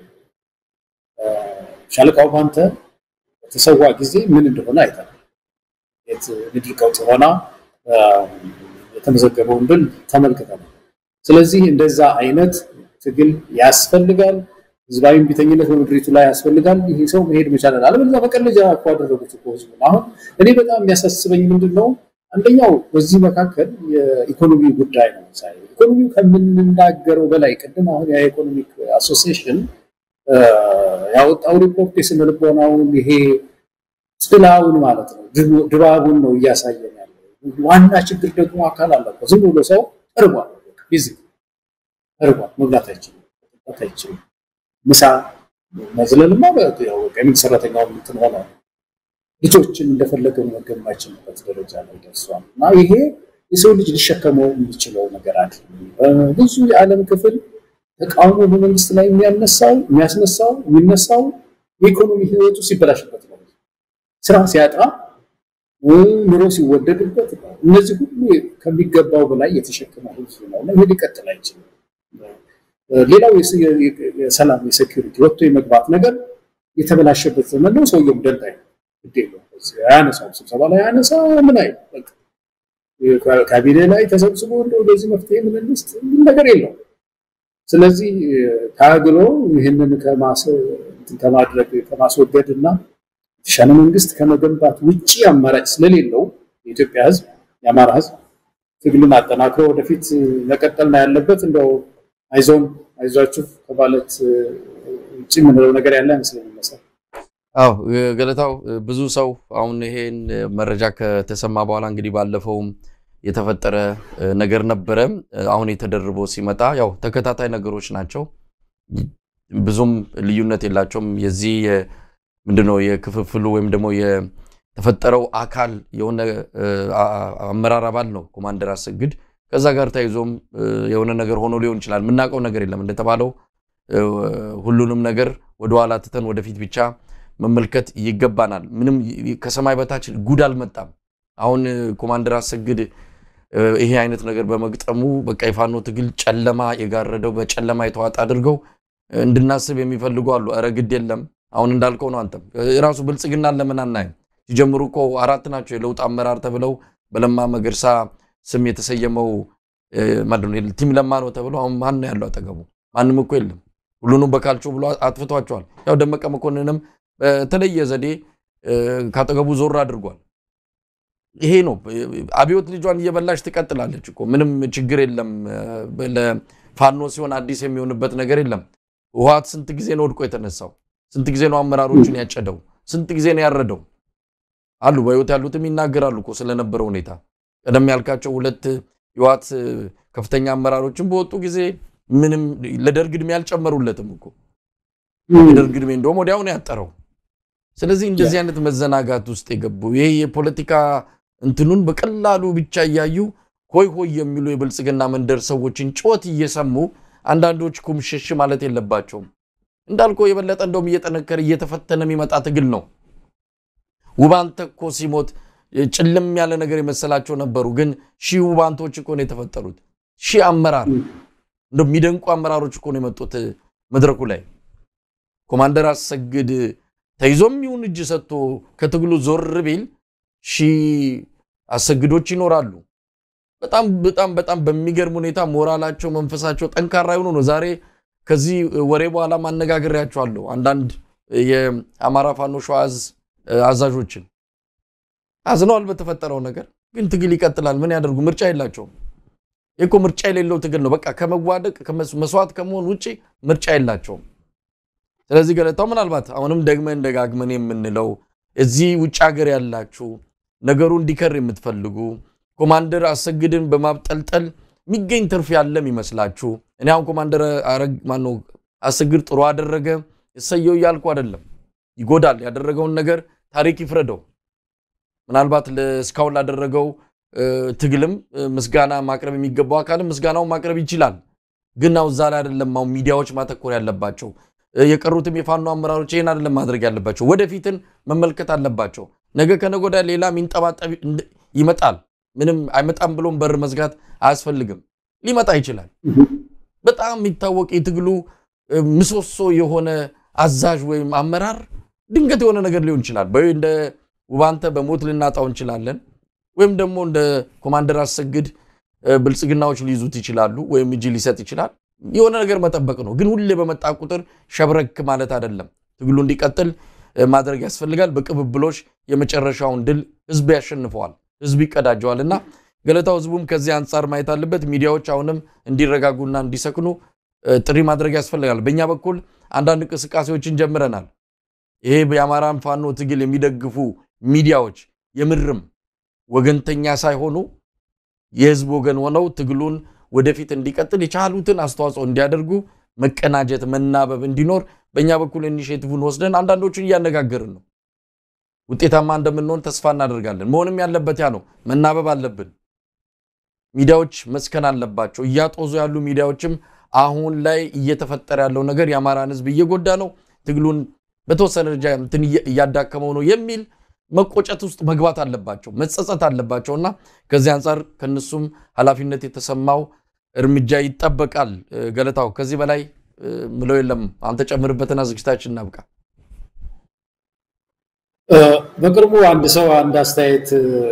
ሻለቃው ባንተ በተሰዋ ጊዜ ምን እንደሆነ አይተናል። ምድር ቀውጥ ሆና የተመዘገበውን ድል ተመልክተናል። ስለዚህ እንደዛ አይነት ትግል ያስፈልጋል። ህዝባዊ ቢተኝነት በምድሪቱ ላይ ያስፈልጋል። ይሄ ሰው መሄድ መቻላል። አለበለዚያ በቀለጃ እኮ አደረጉት እኮ ህዝቡን። አሁን እኔ በጣም የሚያሳስበኝ ምንድን ነው? አንደኛው በዚህ መካከል የኢኮኖሚ ጉዳይ ነው። ኢኮኖሚው ከምንናገረው በላይ ቅድም አሁን የኢኮኖሚክ አሶሲዬሽን ያወጣው ሪፖርት የስነ ልቦናውን ይሄ ጥላውን ማለት ነው ድባቡን ነው እያሳየን ያለው። ዋና ችግር ደግሞ አካል አለበት። ዝም ብሎ ሰው እርቧል፣ ፊዚክ እርቧል፣ መብላት አይችልም፣ መጠጣት አይችልም። ምሳ መዝለልማ የመንግስት ሰራተኛው እንትን ሆነ ልጆችን እንደፈለገ መመገብ የማይችልበት ደረጃ ላይ ደርሷል። እና ይሄ የሰው ልጅ ሊሸከመው የሚችለው ነገር አለ። ብዙ የዓለም ክፍል ተቃውሞ በመንግስት ላይ የሚያነሳው የሚያስነሳው የሚነሳው የኢኮኖሚ ህይወቱ ሲበላሽበት ነው። ስራ ሲያጣ ኑሮ ሲወደድበት እነዚህ ሁሉ ከሚገባው በላይ የተሸከመ ህዝብ ነው እና ይሄ ሊቀጥል አይችልም። ሌላው የሰላም የሴኪሪቲ ወጥቶ የመግባት ነገር የተበላሸበት ዘመን ነው። ሰውየውም ደንታ አያነሳውም፣ ስብሰባ ላይ አያነሳ ምን አይ ካቢኔ ላይ ተሰብስቦ እንደዚህ መፍትሄ ምን ልስጥ ነገር የለውም። ስለዚህ ታግሎ ይህንን ከማድረግ ከማስወገድ እና የተሻለ መንግስት ከመገንባት ውጭ አማራጭ ስለሌለው የኢትዮጵያ ሕዝብ የአማራ ሕዝብ ትግሉን አጠናክሮ ወደፊት መቀጠል ነው ያለበት። እንደው አይዞን አይዟችሁ ከማለት ውጭ የምንለው ነገር ያለ አይመስለኝም። መሰለኝ አዎ ገለታው ብዙ ሰው አሁን ይሄን መረጃ ከተሰማ በኋላ እንግዲህ ባለፈውም የተፈጠረ ነገር ነበረ። አሁን የተደርቦ ሲመጣ ያው ተከታታይ ነገሮች ናቸው። ብዙም ልዩነት የላቸውም። የዚህ ምንድነው የክፍፍሉ ወይም ደግሞ የተፈጠረው አካል የሆነ አመራር አባል ነው ኮማንደር አሰግድ። ከዛ ጋር ተያይዞም የሆነ ነገር ሆኖ ሊሆን ይችላል። የምናውቀው ነገር የለም። እንደተባለው ሁሉንም ነገር ወደኋላ ትተን ወደፊት ብቻ መመልከት ይገባናል። ምንም ከሰማይ በታች ጉድ አልመጣም። አሁን ኮማንደር አሰግድ ይሄ አይነት ነገር በመግጠሙ በቃ የፋኖ ትግል ጨለማ የጋረደው በጨለማ የተዋጠ አድርገው እንድናስብ የሚፈልጉ አሉ። ኧረ ግድ የለም አሁን እንዳልከው ነው። አንተም የራሱ ብልጽግናን ለምን አናይም? ሲጀምሩ እኮ አራት ናቸው የለውጥ አመራር ተብለው በለማ መገርሳ ስም የተሰየመው ቲም ለማ ነው ተብለው አሁን ማን ነው ያለው አጠገቡ? ማንም እኮ የለም። ሁሉንም በካልቾ ብሎ አጥፍቷቸዋል። ያው ደመቀ መኮንንም በተለየ ዘዴ ካጠገቡ ዞር አድርጓል። ይሄ ነው አብዮት ልጇን እየበላች ትቀጥላለች እኮ ምንም ችግር የለም። ለፋኖ ሲሆን አዲስ የሚሆንበት ነገር የለም። ህወሓት ስንት ጊዜ ነው ወድቆ የተነሳው? ስንት ጊዜ ነው አመራሮችን ያጨደው? ስንት ጊዜ ነው ያረደው? አሉ በህይወት ያሉትም ይናገራሉ እኮ ስለነበረው ሁኔታ። ቀደም ያልካቸው ሁለት የህወሓት ከፍተኛ አመራሮችን በወጡ ጊዜ ምንም ለደርግ ዕድሜ አልጨመሩለትም እኮ የደርግ ዕድሜ እንደውም ወዲያው ነው ያጠረው። ስለዚህ እንደዚህ አይነት መዘናጋት ውስጥ የገቡ ይሄ የፖለቲካ እንትኑን በቀላሉ ብቻ እያዩ ሆይ ሆይ የሚሉ የብልጽግና መንደር ሰዎችን ጩኸት እየሰሙ አንዳንዶች ኩምሽሽ ማለት የለባቸውም። እንዳልከው የበለጠ እንደውም እየጠነከረ እየተፈተነ የሚመጣ ትግል ነው። ውባንተ እኮ ሲሞት ጭልም ያለ ነገር የመሰላቸው ነበሩ። ግን ሺህ ውባንቶች እኮ ነው የተፈጠሩት። ሺህ አመራር እንደው የሚደንቁ አመራሮች እኮ ነው የመጡት መድረኩ ላይ ኮማንደር አሰግድ ተይዞም ይሁን እጅ ሰጥቶ ከትግሉ ዞር ቢል ሺህ አሰግዶች ይኖራሉ። በጣም በጣም በጣም በሚገርም ሁኔታ ሞራላቸው፣ መንፈሳቸው ጠንካራ የሆኑ ነው። ዛሬ ከዚህ ወሬ በኋላ ማነጋገሪያቸዋለሁ አንዳንድ የአማራ ፋኖ ሸዋ ዕዝ አዛዦችን አዝነዋል በተፈጠረው ነገር። ግን ትግል ይቀጥላል። ምን ያደርጉ? ምርጫ የላቸውም። ይህ እኮ ምርጫ የሌለው ትግል ነው። በቃ ከመዋደቅ መስዋዕት ከመሆን ውጭ ምርጫ የላቸውም። ስለዚህ ገለታው ምናልባት አሁንም ደግመን ደጋግመን የምንለው እዚህ ውጭ ሀገር ያላችሁ ነገሩ እንዲከር የምትፈልጉ ኮማንደር አሰግድን በማብጠልጠል የሚገኝ ትርፍ ያለም ይመስላችሁ። እኔ አሁን ኮማንደር ማነው አሰግድ ጥሩ አደረገ እሰየው እያልኩ አይደለም። ይጎዳል። ያደረገውን ነገር ታሪክ ይፍረደው። ምናልባት እስካሁን ላደረገው ትግልም ምስጋና ማቅረብ የሚገባው አካልም ምስጋናውን ማቅረብ ይችላል። ግን አሁን እዛ ላይ አይደለም አሁን ሚዲያዎች ማተኮር ያለባቸው። የቀሩትም የፋኖ አመራሮች ይህን አይደለም ማድረግ ያለባቸው። ወደፊትን መመልከት አለባቸው። ነገ ከነገ ወዲያ ሌላ የሚንጠባጠብ ይመጣል። ምንም አይመጣም ብሎም በር መዝጋት አያስፈልግም። ሊመጣ ይችላል። በጣም የሚታወቅ የትግሉ ምሰሶ የሆነ አዛዥ ወይም አመራር ድንገት የሆነ ነገር ሊሆን ይችላል። ወይ እንደ ውባንተ በሞት ልናጣው እንችላለን፣ ወይም ደግሞ እንደ ኮማንደር አሰግድ ብልጽግናዎች ሊይዙት ይችላሉ፣ ወይም እጅ ሊሰጥ ይችላል። የሆነ ነገር መጠበቅ ነው። ግን ሁሌ በመጣ ቁጥር ሸብረክ ማለት አይደለም። ትግሉ እንዲቀጥል ማድረግ ያስፈልጋል። በቅብብሎች የመጨረሻውን ድል ህዝብ ያሸንፈዋል፣ ህዝብ ይቀዳጀዋል እና ገለታው ህዝቡም ከዚህ አንጻር ማየት አለበት። ሚዲያዎች አሁንም እንዲረጋጉና እንዲሰክኑ ጥሪ ማድረግ ያስፈልጋል። በእኛ በኩል አንዳንድ እንቅስቃሴዎችን ጀምረናል። ይሄ የአማራን ፋኖ ትግል የሚደግፉ ሚዲያዎች የምርም ወገንተኛ ሳይሆኑ የህዝብ ወገን ሆነው ትግሉን ወደፊት እንዲቀጥል የቻሉትን አስተዋጽኦ እንዲያደርጉ መቀናጀት፣ መናበብ እንዲኖር በእኛ በኩል ኢኒሼቲቭን ወስደን አንዳንዶቹን እያነጋገርን ነው። ውጤታማ እንደምንሆን ተስፋ እናደርጋለን። መሆንም ያለበት ያ ነው። መናበብ አለብን። ሚዲያዎች መስከን አለባቸው። እያጦዙ ያሉ ሚዲያዎችም አሁን ላይ እየተፈጠረ ያለው ነገር የአማራን ህዝብ እየጎዳ ነው፣ ትግሉን በተወሰነ ደረጃ እንትን እያዳከመው ነው የሚል መቆጨት ውስጥ መግባት አለባቸው፣ መጸጸት አለባቸው እና ከዚህ አንጻር ከነሱም ኃላፊነት የተሰማው እርምጃ ይጠበቃል። ገለታው ከዚህ በላይ ምለው የለም። አንተ ጨምርበትና ዝግጅታችን እናብቃ። በቅርቡ አንድ ሰው አንድ አስተያየት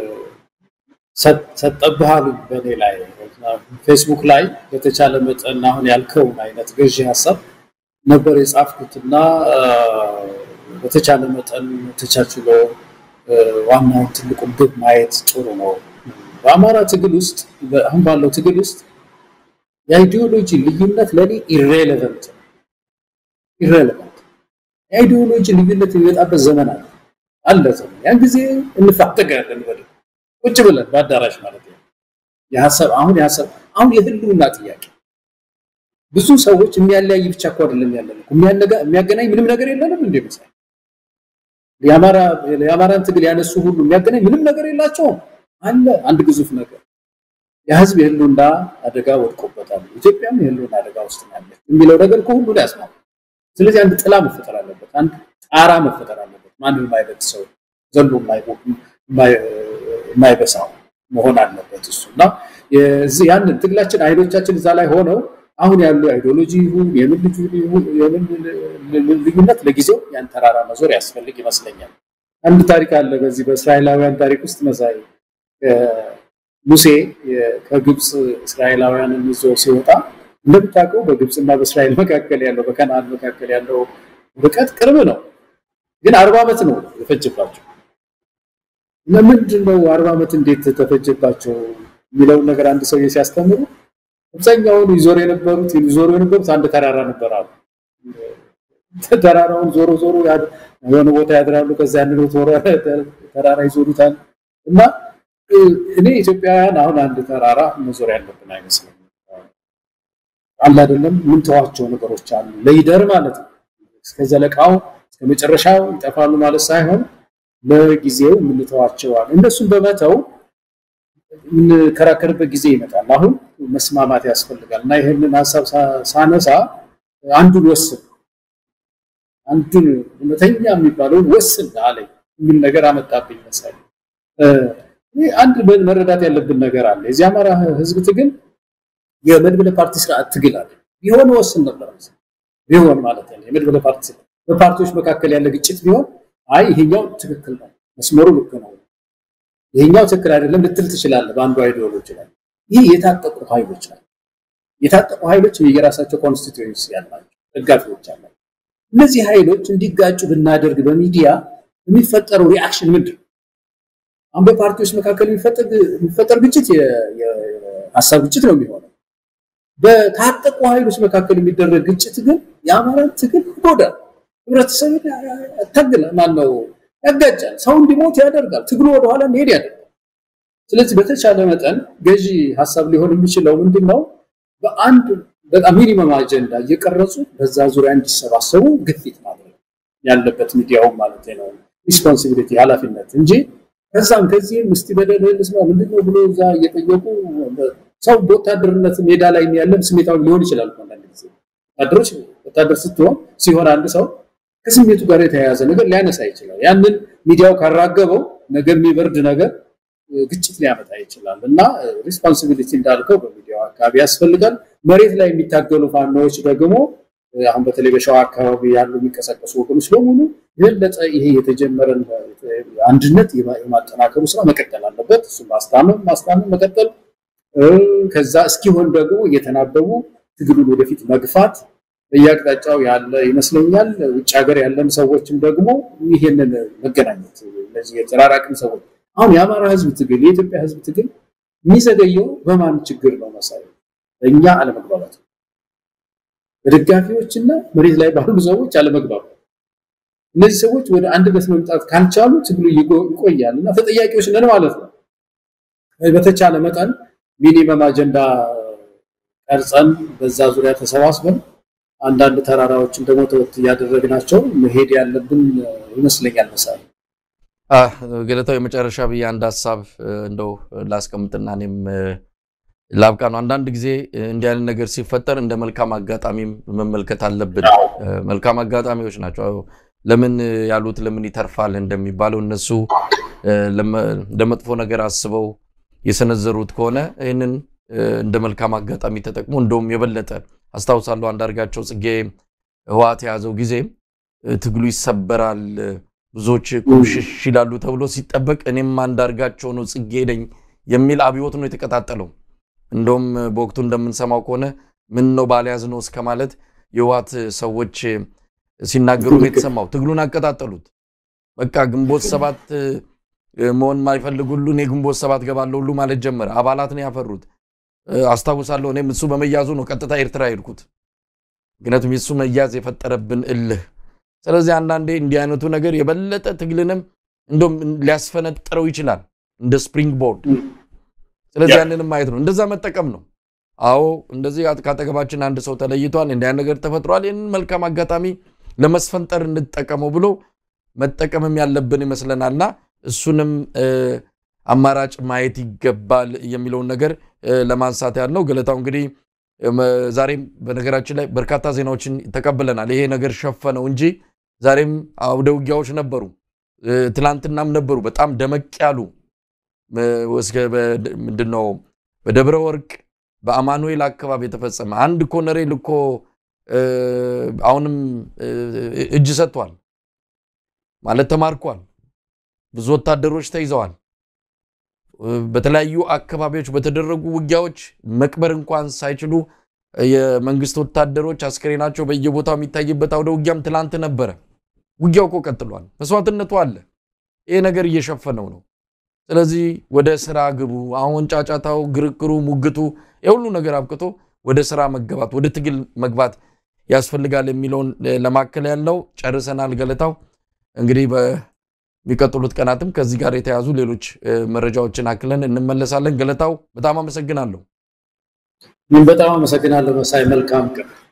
ሰጠብሃሉ በእኔ ላይ ፌስቡክ ላይ በተቻለ መጠን አሁን ያልከውን አይነት ገዢ ሀሳብ ነበር የጻፍኩትና በተቻለ መጠን ተቻችሎ ዋናውን ትልቁን ግብ ማየት ጥሩ ነው። በአማራ ትግል ውስጥ አሁን ባለው ትግል ውስጥ የአይዲዮሎጂ ልዩነት ለእኔ ኢሬሌቨንት ኢሬሌቨንት የአይዲዮሎጂ ልዩነት የሚመጣበት ዘመን አለ አለ ዘመን ያን ጊዜ እንፋጠጋለን በ ቁጭ ብለን በአዳራሽ ማለት ነው። የሀሳብ አሁን የሀሳብ አሁን የህልውና ጥያቄ ብዙ ሰዎች የሚያለያይ ብቻ እኮ አይደለም ያለን የሚያገናኝ ምንም ነገር የለንም እንደ ምሳሌ የአማራን ትግል ያነሱ ሁሉ የሚያገናኝ ምንም ነገር የላቸውም አለ አንድ ግዙፍ ነገር የህዝብ የህልውና አደጋ ወድቆበታል ኢትዮጵያም የህልውና አደጋ ውስጥ ያለች የሚለው ነገር ከሁሉ ላይ ያስማማል ስለዚህ አንድ ጥላ መፈጠር አለበት አንድ ጣራ መፈጠር አለበት ማንም የማይበት ሰው ዘሎ የማይበሳው መሆን አለበት እሱ እና ያንን ትግላችን ኃይሎቻችን እዛ ላይ ሆነው አሁን ያለው አይዲዮሎጂ ይሁን የምን ልዩነት ለጊዜው ያን ተራራ መዞር ያስፈልግ ይመስለኛል። አንድ ታሪክ አለ በዚህ በእስራኤላውያን ታሪክ ውስጥ መሳይ ሙሴ ከግብፅ እስራኤላውያንን ይዞ ሲወጣ እንደምታውቀው በግብፅና በእስራኤል መካከል ያለው በከነዓን መካከል ያለው ርቀት ቅርብ ነው፣ ግን አርባ ዓመት ነው የፈጀባቸው። ለምንድን ነው አርባ ዓመት እንዴት ተፈጀባቸው የሚለውን ነገር አንድ ሰውዬ ሲያስተምሩ አብዛኛውን ይዞሩ የነበሩት ይዞሩ የነበሩት አንድ ተራራ ነበር አሉ። ተራራውን ዞሮ ዞሮ የሆነ ቦታ ያድራሉ። ከዛ ያንን ተራራ ይዞሩታል። እና እኔ ኢትዮጵያውያን አሁን አንድ ተራራ መዞር ያለብን አይመስለኝም። አለ አይደለም ምንተዋቸው ነገሮች አሉ ለይደር ማለት ነው። እስከ ዘለቃው እስከ መጨረሻው ይጠፋሉ ማለት ሳይሆን ለጊዜው የምንተዋቸዋል። እነሱን በመተው የምንከራከርበት ጊዜ ይመጣል። አሁን መስማማት ያስፈልጋል እና ይህንን ሀሳብ ሳነሳ አንዱን ወስን አንዱን እውነተኛ የሚባለውን ወስን አለኝ የሚል ነገር አመጣብኝ መሰለኝ። አንድ መረዳት ያለብን ነገር አለ። የዚህ አማራ ህዝብ ትግል የመድብለ ፓርቲ ስርዓት ትግል አለ። ቢሆን ወስን ነበር ቢሆን ማለት ነው። የመድብለ ፓርቲ በፓርቲዎች መካከል ያለ ግጭት ቢሆን አይ ይሄኛው ትክክል ነው፣ መስመሩ ልክ ነው ይሄኛው ትክክል አይደለም ልትል ትችላለህ። በአንዱ አይዲዮሎጂ ላይ ይህ የታጠቁ ኃይሎች ናቸው። የታጠቁ ኃይሎች የራሳቸው ኮንስቲትዩንሲ ያላቸው ደጋፊዎች አላቸው። እነዚህ ኃይሎች እንዲጋጩ ብናደርግ በሚዲያ የሚፈጠረው ሪአክሽን ምንድን ነው? አሁን በፓርቲዎች መካከል የሚፈጠር ግጭት የሀሳብ ግጭት ነው የሚሆነው። በታጠቁ ኃይሎች መካከል የሚደረግ ግጭት ግን የአማራን ትግል ይጎዳል። ህብረተሰብ ታግለ ማነው ያጋጫል። ሰው እንዲሞት ያደርጋል። ትግሉ ወደኋላ እንዲሄድ ያደርጋል። ስለዚህ በተቻለ መጠን ገዢ ሀሳብ ሊሆን የሚችለው ምንድን ነው? በአንድ በጣም ሚኒመም አጀንዳ እየቀረጹ በዛ ዙሪያ እንዲሰባሰቡ ግፊት ማድረግ ያለበት ሚዲያውም ማለት ነው። ሪስፖንሲቢሊቲ ኃላፊነት እንጂ ከዛም ከዚህም እስቲ በደል ልስማ ምንድነው ብሎ እዛ እየጠየቁ ሰው በወታደርነት ሜዳ ላይ ያለም ስሜታዊ ሊሆን ይችላል። አንዳንድ ጊዜ ወታደሮች ወታደር ስትሆን ሲሆን አንድ ሰው ከስሜቱ ጋር የተያያዘ ነገር ሊያነሳ ይችላል። ያንን ሚዲያው ካራገበው ነገ የሚበርድ ነገር ግጭት ሊያመጣ ይችላል እና ሪስፖንሲቢሊቲ እንዳልከው በሚዲያው አካባቢ ያስፈልጋል። መሬት ላይ የሚታገሉ ፋኖዎች ደግሞ አሁን በተለይ በሸዋ አካባቢ ያሉ የሚንቀሳቀሱ ወገኖች በሙሉ የበለጠ ይሄ የተጀመረን አንድነት የማጠናከሩ ስራ መቀጠል አለበት። እሱ ማስታመም ማስታመም መቀጠል ከዛ እስኪሆን ደግሞ እየተናበቡ ትግሉን ወደፊት መግፋት በየአቅጣጫው ያለ ይመስለኛል። ውጭ ሀገር ያለን ሰዎችም ደግሞ ይሄንን መገናኘት እነዚህ የተራራቅን ሰዎች አሁን የአማራ ህዝብ ትግል የኢትዮጵያ ህዝብ ትግል የሚዘገየው በማን ችግር ነው መሳይ በእኛ አለመግባባት በደጋፊዎችና መሬት ላይ ባሉ ሰዎች አለመግባባት እነዚህ ሰዎች ወደ አንድነት መምጣት ካልቻሉ ትግሉ ይቆያል እና ተጠያቂዎች ነን ማለት ነው በተቻለ መጠን ሚኒመም አጀንዳ ቀርጸን በዛ ዙሪያ ተሰባስበን አንዳንድ ተራራዎችን ደግሞ ተወት እያደረግናቸው መሄድ ያለብን ይመስለኛል መሳይ ገለታው የመጨረሻ ብዬ አንድ ሀሳብ እንደው ላስቀምጥና እኔም ላብቃ ነው። አንዳንድ ጊዜ እንዲህ አይነት ነገር ሲፈጠር እንደ መልካም አጋጣሚም መመልከት አለብን። መልካም አጋጣሚዎች ናቸው። ለምን ያሉት ለምን ይተርፋል እንደሚባለው እነሱ ለመጥፎ ነገር አስበው የሰነዘሩት ከሆነ ይህንን እንደ መልካም አጋጣሚ ተጠቅሞ እንደውም የበለጠ አስታውሳለሁ አንዳርጋቸው ጽጌ ህወሓት የያዘው ጊዜ ትግሉ ይሰበራል ብዙዎች ቁምሽሽ ይላሉ ተብሎ ሲጠበቅ እኔም አንዳርጋቸው ነው ጽጌ ነኝ የሚል አብዮት ነው የተቀጣጠለው። እንደውም በወቅቱ እንደምንሰማው ከሆነ ምን ነው ባልያዝ ነው እስከ ማለት የህወሓት ሰዎች ሲናገሩ ነው የተሰማው። ትግሉን አቀጣጠሉት። በቃ ግንቦት ሰባት መሆን የማይፈልግ ሁሉ እኔ ግንቦት ሰባት ገባለሁ ሁሉ ማለት ጀመረ። አባላት ነው ያፈሩት። አስታውሳለሁ። እኔም እሱ በመያዙ ነው ቀጥታ ኤርትራ ሄድኩት። ምክንያቱም የእሱ መያዝ የፈጠረብን እልህ። ስለዚህ አንዳንዴ እንዲህ አይነቱ ነገር የበለጠ ትግልንም እንደውም ሊያስፈነጥረው ይችላል እንደ ስፕሪንግ ቦርድ። ስለዚህ ያንንም ማየት ነው፣ እንደዛ መጠቀም ነው። አዎ እንደዚህ ካጠገባችን አንድ ሰው ተለይቷል፣ እንዲህ አይነት ነገር ተፈጥሯል፣ ይህንን መልካም አጋጣሚ ለመስፈንጠር እንጠቀመው ብሎ መጠቀምም ያለብን ይመስለናልና እሱንም አማራጭ ማየት ይገባል የሚለውን ነገር ለማንሳት ያህል ነው። ገለታው እንግዲህ ዛሬም በነገራችን ላይ በርካታ ዜናዎችን ተቀብለናል። ይሄ ነገር ሸፈነው እንጂ ዛሬም አውደ ውጊያዎች ነበሩ፣ ትላንትናም ነበሩ። በጣም ደመቅ ያሉ ምንድን ነው በደብረ ወርቅ በአማኑኤል አካባቢ የተፈጸመ አንድ ኮሎኔል እኮ አሁንም እጅ ሰጥቷል ማለት ተማርኳል። ብዙ ወታደሮች ተይዘዋል። በተለያዩ አካባቢዎች በተደረጉ ውጊያዎች መቅበር እንኳን ሳይችሉ የመንግስት ወታደሮች አስክሬናቸው በየቦታው የሚታይበት አውደ ውጊያም ትላንት ነበረ። ውጊያው እኮ ቀጥሏል። መስዋዕትነቱ አለ። ይሄ ነገር እየሸፈነው ነው። ስለዚህ ወደ ስራ ግቡ። አሁን ጫጫታው፣ ግርግሩ፣ ሙግቱ የሁሉ ነገር አብቅቶ ወደ ስራ መገባት፣ ወደ ትግል መግባት ያስፈልጋል የሚለውን ለማከል ያለው ጨርሰናል። ገለታው እንግዲህ በሚቀጥሉት ቀናትም ከዚህ ጋር የተያዙ ሌሎች መረጃዎችን አክለን እንመለሳለን። ገለታው በጣም አመሰግናለሁ። በጣም አመሰግናለሁ መሳይ። መልካም ቀን